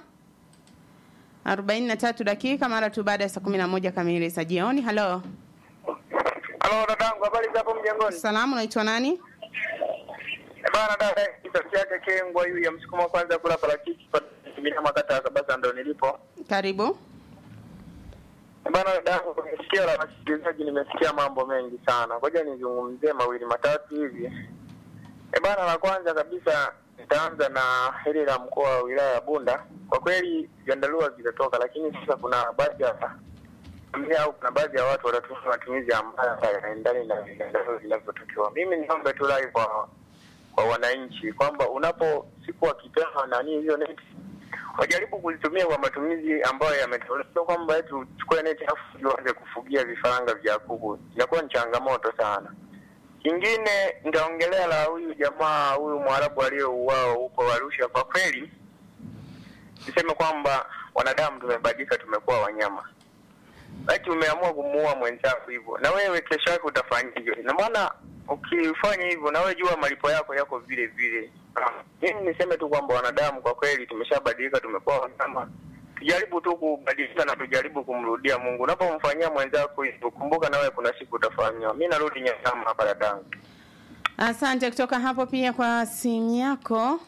43 dakika mara tu baada ya saa 11 kamili za jioni. Halo, Halo dadangu, habari za hapo mjengoni? salamu, unaitwa nani? Eh, Bana dada, kitu chake kengwa hiyo ya msukuma kwanza kula parachichi kwa kimina makata ya Kabasa ndo nilipo. Karibu. Eh, Bana dadangu, kwenye sikio la wasikilizaji nimesikia mambo mengi sana. Ngoja nizungumzie mawili matatu hivi. Eh, bana la kwanza kabisa nitaanza na hili la mkoa wa wilaya ya Bunda. Kwa kweli vyandarua vitatoka, lakini sasa kuna baadhi ya familia au kuna baadhi ya watu watatumia matumizi ambayo hayaendani na vyandarua vinavyotakiwa. Mimi niombe tu rai kwa kwa wananchi kwamba unapo siku wakipewa nani hiyo neti wajaribu kuzitumia kwa matumizi ambayo yametolewa, sio kwamba eti uchukue neti afu uanze kufugia vifaranga vya kuku. Inakuwa ni changamoto sana. Kingine nitaongelea la huyu jamaa huyu Mwarabu aliyeuawa huko Arusha. Kwa kweli niseme kwamba wanadamu tumebadilika, tumekuwa wanyama. Ati umeamua kumuua mwenzako hivyo, na wewe kesho yake utafanya hivyo. Ina maana ukifanya hivyo, na wewe jua malipo yako yako vile vile. Mimi niseme tu kwamba wanadamu kwa kweli tumeshabadilika, tumekuwa wanyama. Tujaribu tu kubadilika na tujaribu kumrudia Mungu. Unapomfanyia mwenzako hivyo, kumbuka na wewe kuna siku utafanyiwa. Mimi narudi Nyakama hapa dadangu. Asante kutoka hapo pia kwa simu yako.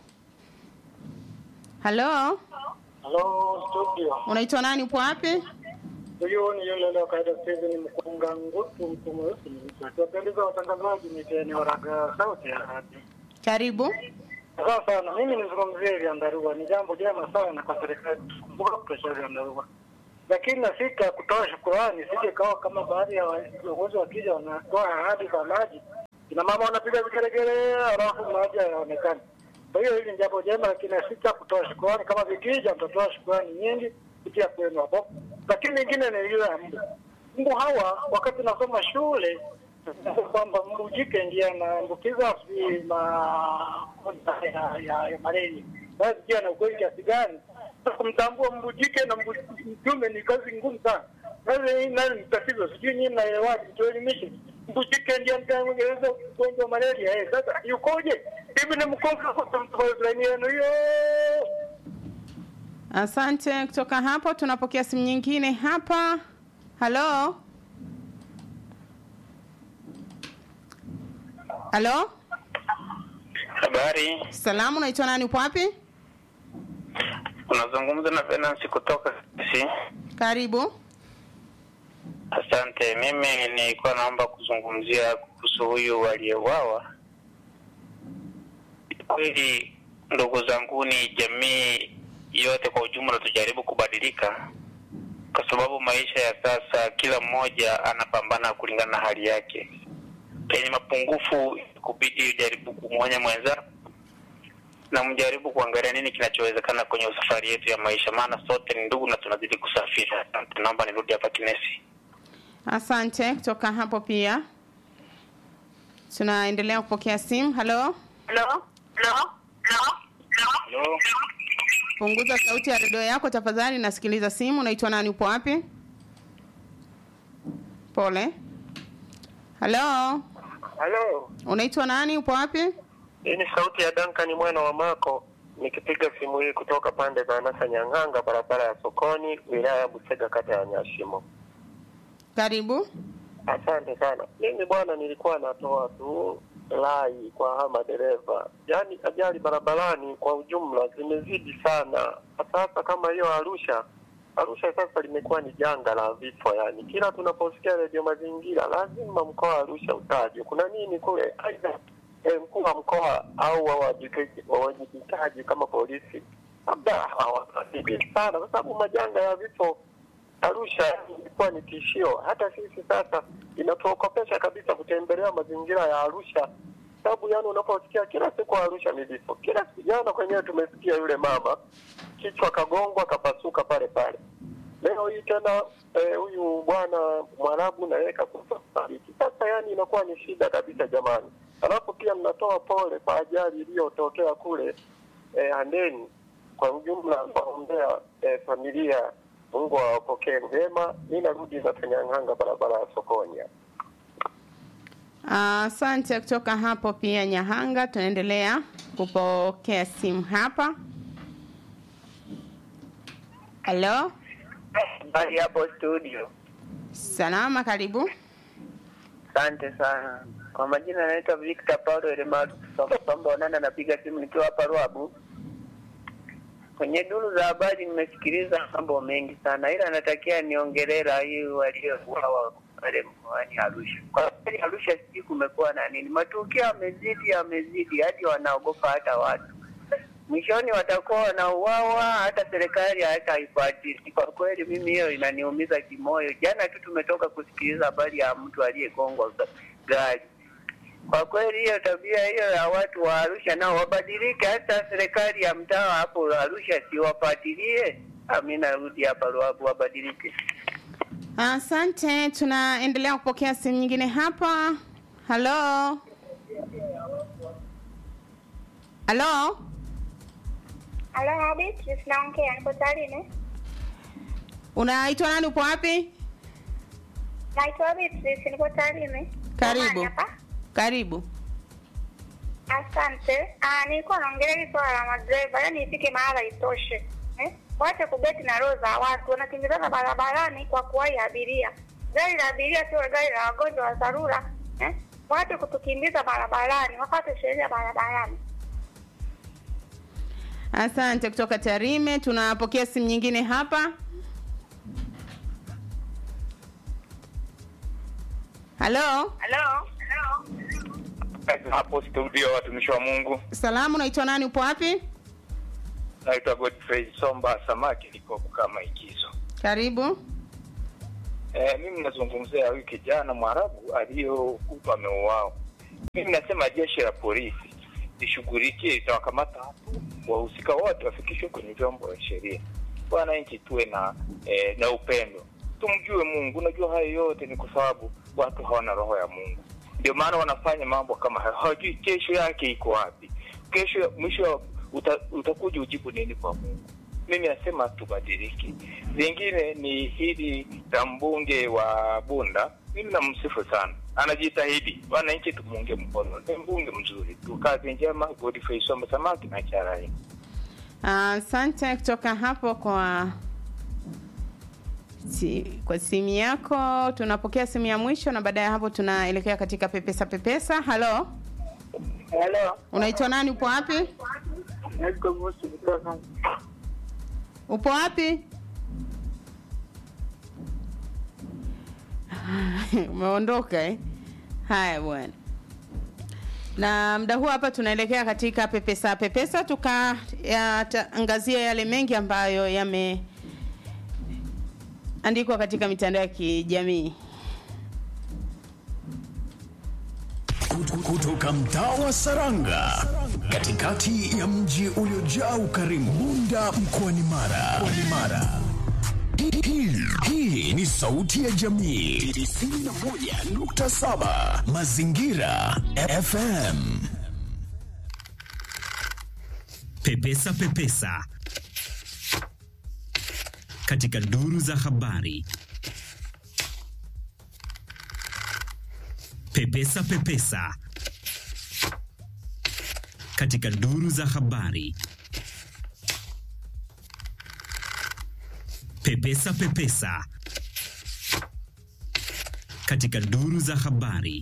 Halo, Halo studio, unaitwa nani? Upo wapi? huyu ni yule leo kaida Steven Mkunga Ngutu, mtu mweusi akiwapendeza watangazaji ni eneo la sauti ya hadi. Karibu. Sawa sana, mimi nizungumzie vyandarua, ni jambo jema sana kwa serikali kukumbuka kutosha vyandarua, lakini na sita ya kutoa shukurani sije kawa kama baadhi ya wa- viongozi wakija wanatoa ahadi za maji, kina mama wanapiga vigelegele, halafu maji hayaonekani. Kwa hiyo hili ni jambo jema, lakini na sita kutoa shukurani, kama vikija mtatoa shukurani nyingi kupitia kwenu hapo. Lakini lingine ni ile ya mbu. Mbu hawa wakati nasoma shule kwamba mbu jike ndiye anaambukiza sijui magonjwa ya, ya, ya malaria. Basi je, na ukweli kiasi gani? Sasa kumtambua mbu jike na mbu mtume ni kazi ngumu sana. Sasa hii nayo ni tatizo, sijui nyinyi mnaelewaje? Tuelimishe. Mbu jike ndiye anaambukiza ugonjwa wa malaria. Eh, sasa yukoje? Hivi ni mkonga kwa mtu yenu hiyo. Asante. Kutoka hapo tunapokea simu nyingine hapa. Halo, halo, Habari, salamu, unaitwa nani? Upo wapi? unazungumza na Venance kutoka si. Karibu. Asante. Mimi nilikuwa naomba kuzungumzia kuhusu huyu aliyeuawa. Kweli ndugu zangu, ni jamii yote kwa ujumla tujaribu kubadilika, kwa sababu maisha ya sasa kila mmoja anapambana kulingana na hali yake. Penye mapungufu kubidi ujaribu kumwonya mwenzako na mjaribu kuangalia nini kinachowezekana kwenye safari yetu ya maisha, maana sote ni ndugu na tunazidi kusafiri. Asante, naomba nirudi hapa Kinesi. Asante. Kutoka hapo pia tunaendelea kupokea simu. Halo, Hello? Hello? Hello? punguza sauti ya redio yako tafadhali, nasikiliza simu. Unaitwa nani? Upo wapi? Pole. Halo, Halo, unaitwa nani? Upo wapi? hii ni sauti ya Duncan mwana wa Mako nikipiga simu hii kutoka pande za Nasa Nyang'anga, barabara ya Sokoni, wilaya ya Busega, kata ya Nyashimo. Karibu. Asante sana. Mimi bwana, nilikuwa natoa tu lai kwa hawa madereva, yaani ajali barabarani kwa ujumla zimezidi sana. Sasa kama hiyo Arusha, Arusha sasa limekuwa ni janga la vifo, yani kila tunaposikia redio mazingira lazima mkoa wa Arusha utajwe. Kuna nini kule? Aidha eh, mkuu wa mkoa au wawajibikaji wawajibikaji kama polisi labda hawawajibiki sana, kwa sababu majanga ya vifo Arusha ilikuwa ni tishio. Hata sisi sasa inatuokopesha kabisa kutembelea mazingira ya Arusha, sababu yani unaposikia kila siku Arusha ni vifo. Kila siku jana kwenyewe tumesikia yule mama kichwa kagongwa kapasuka pale pale. Leo hii tena eh, huyu bwana Mwarabu na yeye kakufa fariki. Sasa yani inakuwa ni shida kabisa jamani. Alafu pia mnatoa pole kwa ajali iliyotokea kule eh, Handeni. Kwa ujumla naombea eh, familia Mungu awapokee vyema. Mi narudi za Kanyang'anga, barabara ya sokoni hapa. Asante. Kutoka hapo pia Nyahanga, tunaendelea kupokea simu hapa. Halo, Habari hapo studio. salama, karibu. Asante sana. Kwa majina naitwa Victor Paulo Elematu Somba Onana, napiga simu nikiwa hapa Ruabu. Kwenye duru za habari nimesikiliza mambo mengi sana, ila natakia niongelee raia waliouawa pale mkoani Arusha. Kwa kweli Arusha sijui kumekuwa na nini, matukio yamezidi yamezidi hadi wanaogopa hata watu mwishoni watakuwa wanauawa, hata serikali hata haifuatili. Kwa kweli mimi hiyo inaniumiza kimoyo. Jana tu tumetoka kusikiliza habari ya mtu aliyegongwa ga- gari. Kwa kweli hiyo tabia hiyo ya watu wa Arusha nao wabadilike, hata serikali ya mtaa hapo Arusha siwafuatilie. Ami narudi hapa Ruabu, wabadilike. Asante, tunaendelea kupokea simu nyingine hapa. Halo, halo, Halo, Beatrice naongea, niko Tarime. unaitwa nani? Upo wapi? Naitwa Beatrice, niko Tarime. Karibu, Jamani hapa. karibu. Asante. Ah, nilikuwa naongelea hili swala la madereva, yaani ifike mahala itoshe. Eh? Waache kubeti na roho za watu, wanakimbizana barabarani kwa kuwahi abiria. Gari la abiria sio gari la wagonjwa wa dharura. Eh? waache kutukimbiza barabarani, wafate sheria barabarani. Asante kutoka Tarime. Tunapokea simu nyingine hapa. Halo, Halo. Hapo studio, watumishi wa Mungu, salamu, unaitwa nani? Upo wapi? naitwa Godfrey Somba Samaki, niko kama ikizo. Karibu. E, mimi nazungumzia huyu kijana Mwarabu aliyokutwa ameuawa. Mimi nasema jeshi la polisi lishughulikie, litawakamata hapo wahusika wote, wafikishwe kwenye vyombo vya sheria. Wananchi tuwe na e, na upendo, tumjue Mungu. Unajua hayo yote ni kwa sababu watu hawana roho ya Mungu, ndio maana wanafanya mambo kama hayo. Hawajui kesho yake iko wapi, kesho mwisho uta, utakuja ujibu nini kwa Mungu. Mimi nasema tubadilike. Lingine ni hili la mbunge wa Bunda, mimi namsifu sana, anajitahidi. Wananchi tumuunge mkono, ni mbunge mzuri tu. Kazi njema, Godfrey Somba Samaki na Charai. Asante kutoka hapo kwa si, kwa simu yako. Tunapokea simu ya mwisho na baada ya hapo tunaelekea katika pepesa pepesa. Halo, Hello. unaitwa nani? Upo wapi? Naitwa Musi kutoka Upo wapi? Umeondoka eh? Haya bwana. Na muda huu hapa tunaelekea katika pepesa pepesa, tukaangazia yale mengi ambayo yameandikwa katika mitandao ya kijamii. kutoka mtaa wa Saranga katikati ya mji uliojaa ukarimu Bunda mkoani Mara. Mkoani Mara. Hii- hii- Hii ni sauti ya jamii 91.7 Mazingira FM. Pepesa Pepesa katika duru za habari. Pepesa Pepesa katika duru za habari. Pepesa Pepesa katika duru za habari.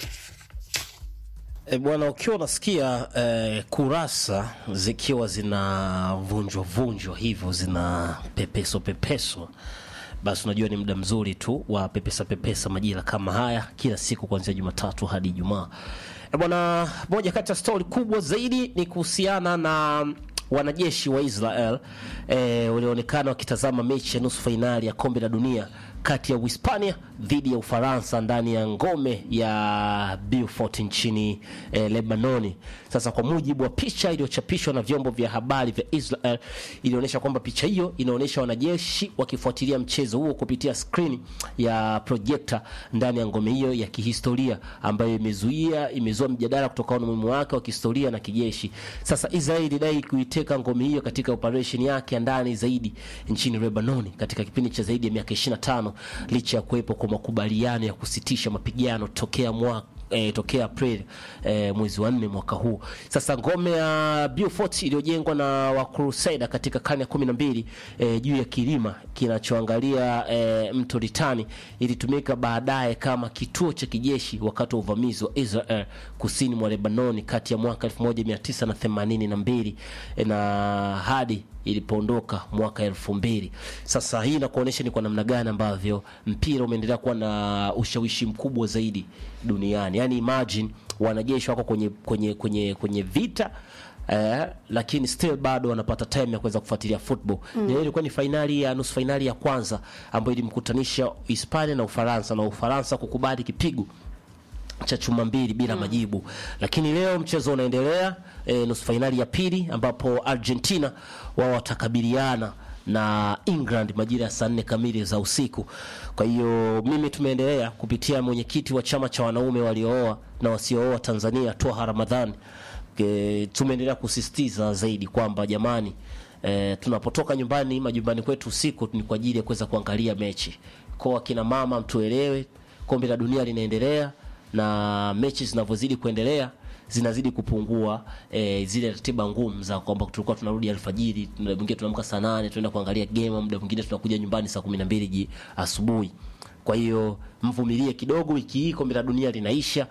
E, bwana ukiwa unasikia e, kurasa zikiwa zinavunjwa vunjwa hivyo zina pepeso pepeso basi unajua ni muda mzuri tu wa pepesa pepesa majira kama haya kila siku kuanzia Jumatatu hadi Ijumaa. E, bwana moja kati ya stori kubwa zaidi ni kuhusiana na wanajeshi wa Israel e, walioonekana wakitazama mechi ya nusu fainali ya kombe la dunia kati ya Uhispania dhidi ya Ufaransa ndani ya ngome ya Beaufort nchini eh, Lebanoni. Sasa kwa mujibu wa picha iliyochapishwa na vyombo vya habari vya Israel, ilionyesha kwamba picha hiyo inaonyesha wanajeshi wakifuatilia mchezo huo kupitia skrini ya projekta ndani ya ngome hiyo ya kihistoria ambayo imezuia imezua mjadala kutokana na umuhimu wake wa kihistoria na kijeshi. Sasa Israel ilidai kuiteka ngome hiyo katika operation yake ya ndani zaidi nchini Lebanoni katika kipindi cha zaidi ya miaka 25 licha ya kuwepo kwa makubaliano ya kusitisha mapigano tokea mwaka E, tokea April e, mwezi wa nne mwaka huu. Sasa ngome ya Beaufort iliyojengwa na Wakruseda katika karne ya kumi na mbili e, juu ya kilima kinachoangalia e, mto Litani ilitumika baadaye kama kituo cha kijeshi wakati wa uvamizi wa Israel kusini mwa Lebanoni kati ya mwaka 1982 e, na hadi ilipoondoka mwaka elfu mbili. Sasa hii inakuonyesha ni kwa namna gani ambavyo mpira umeendelea kuwa na ushawishi mkubwa zaidi duniani. Yani imagine wanajeshi wako kwenye kwenye kwenye kwenye vita Eh, lakini still bado wanapata time ya kuweza kufuatilia football. Mm. Mm. Ilikuwa ni fainali ya nusu fainali ya kwanza ambayo ilimkutanisha Hispania na Ufaransa na Ufaransa kukubali kipigo cha chuma mbili bila majibu, lakini leo mchezo unaendelea e, nusu fainali ya pili ambapo Argentina wao watakabiliana na England majira ya saa nne kamili za usiku. Kwa hiyo mimi tumeendelea kupitia mwenyekiti wa chama cha wanaume waliooa na wasiooa Tanzania Twaha Ramadhani e, tumeendelea kusisitiza zaidi kwamba jamani E, tunapotoka nyumbani majumbani kwetu usiku ni kwa ajili ya kuweza kuangalia mechi. Kwa akina mama mtuelewe, kombe la dunia linaendelea na mechi zinavyozidi kuendelea zinazidi kupungua e, zile ratiba ngumu za kwamba tulikuwa tunarudi alfajiri, muda mwingine tunaamka saa nane tunaenda kuangalia game, muda mwingine tunakuja nyumbani saa kumi na mbili ji asubuhi. Kwa hiyo mvumilie kidogo, wiki hii kombe la dunia linaisha,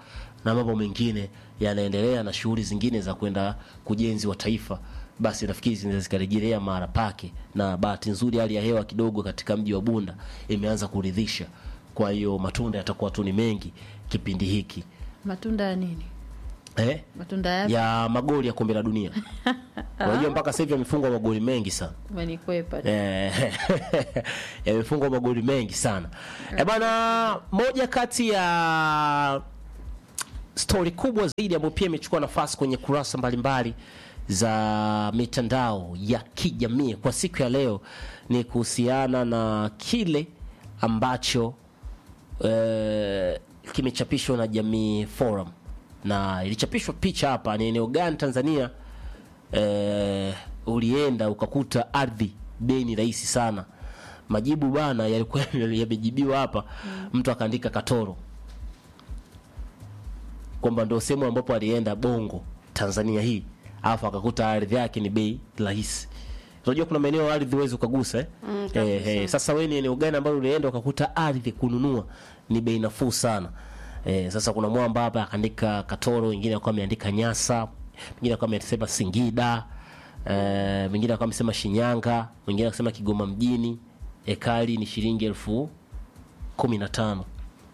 na mambo mengine yanaendelea na shughuli zingine za kwenda kujenzi wa taifa basi nafikiri zinaweza zikarejelea mara pake na bahati nzuri hali ya hewa kidogo katika mji wa bunda imeanza kuridhisha kwa hiyo matunda yatakuwa tu ni mengi kipindi hiki matunda ya nini eh? matunda yapi ya magoli ya kombe la dunia unajua mpaka sasa hivi yamefungwa magoli mengi sana umenikwepa Eh, yamefungwa magoli mengi sana e bana moja kati ya stori kubwa zaidi ambayo pia imechukua nafasi kwenye kurasa mbalimbali za mitandao ya kijamii kwa siku ya leo ni kuhusiana na kile ambacho eh, kimechapishwa na Jamii Forum na ilichapishwa picha hapa, ni eneo gani Tanzania eh, ulienda ukakuta ardhi bei ni rahisi sana. Majibu bana yalikuwa yamejibiwa hapa, mtu akaandika Katoro kwamba ndio sehemu ambapo alienda Bongo Tanzania hii, alafu akakuta ardhi yake ni bei rahisi. Unajua kuna maeneo ardhi huwezi ukagusa eh? Mm, eh, eh, sasa wewe ni eneo gani ambalo ulienda ukakuta ardhi kununua ni bei nafuu sana eh, sasa kuna mwamba hapa akaandika Katoro, wengine akawa ameandika Nyasa, mwingine akawa amesema Singida eh, mwingine akawa amesema Shinyanga, mwingine akasema Kigoma mjini, ekari ni shilingi elfu kumi na tano.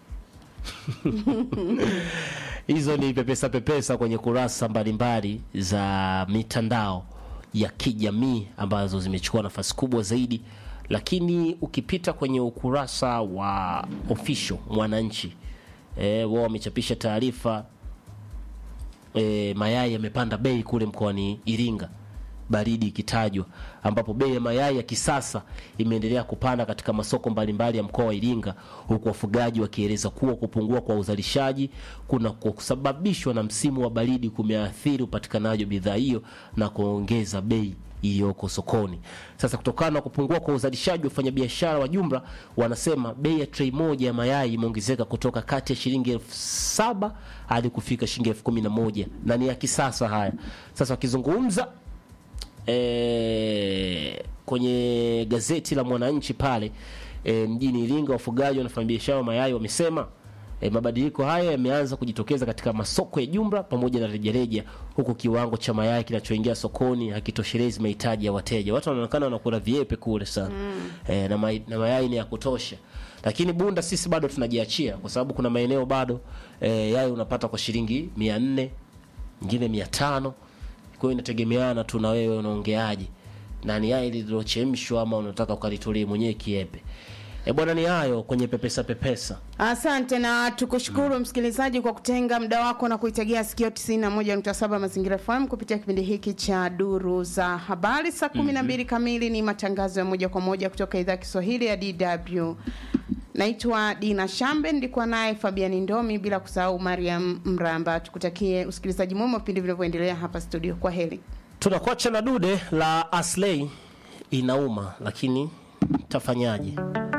hizo ni pepesa pepesa kwenye kurasa mbalimbali za mitandao ya kijamii ambazo zimechukua nafasi kubwa zaidi lakini ukipita kwenye ukurasa wa official mwananchi e, wao wamechapisha taarifa e, mayai yamepanda bei kule mkoani iringa baridi ikitajwa ambapo bei ya mayai ya kisasa imeendelea kupanda katika masoko mbalimbali ya mkoa wa Iringa huku wafugaji wakieleza kuwa kupungua kwa uzalishaji kuna kusababishwa na msimu wa baridi kumeathiri upatikanaji wa bidhaa hiyo na kuongeza bei iliyoko sokoni. Sasa kutokana na kupungua kwa uzalishaji, wafanyabiashara wa jumla wanasema bei ya trei moja ya mayai imeongezeka kutoka kati ya shilingi elfu saba hadi kufika shilingi elfu kumi na moja na ni ya kisasa haya. Sasa wakizungumza e, kwenye gazeti la Mwananchi pale e, mjini Iringa, wafugaji na wafanyabiashara wa mayai wamesema e, mabadiliko haya yameanza kujitokeza katika masoko ya jumla pamoja na rejareja, huku kiwango cha mayai kinachoingia sokoni hakitoshelezi mahitaji ya wateja. Watu wanaonekana wanakula viepe kule sana mm. e, na, may, na mayai ni ya kutosha, lakini Bunda sisi bado tunajiachia kwa sababu kuna maeneo bado e, yai unapata kwa shilingi mia nne nyingine mia tano kwa hiyo inategemeana tu na wewe unaongeaje na ni yai lililochemshwa ama unataka ukalitulie mwenyewe kiepe e bwana ni hayo kwenye pepesa pepesa Asante na tukushukuru msikilizaji kwa kutenga muda wako na kuitegea sikio 91.7 Mazingira FM kupitia kipindi hiki cha Duru za Habari. Saa 12 kamili ni matangazo ya moja kwa moja kutoka idhaa ya Kiswahili ya DW. Naitwa Dina Shambe, nilikuwa naye Fabiani Ndomi, bila kusahau Mariam Mramba. Tukutakie usikilizaji mwema vipindi vinavyoendelea hapa studio. Kwa heri. tunakuacha na dude la aslei inauma lakini tafanyaje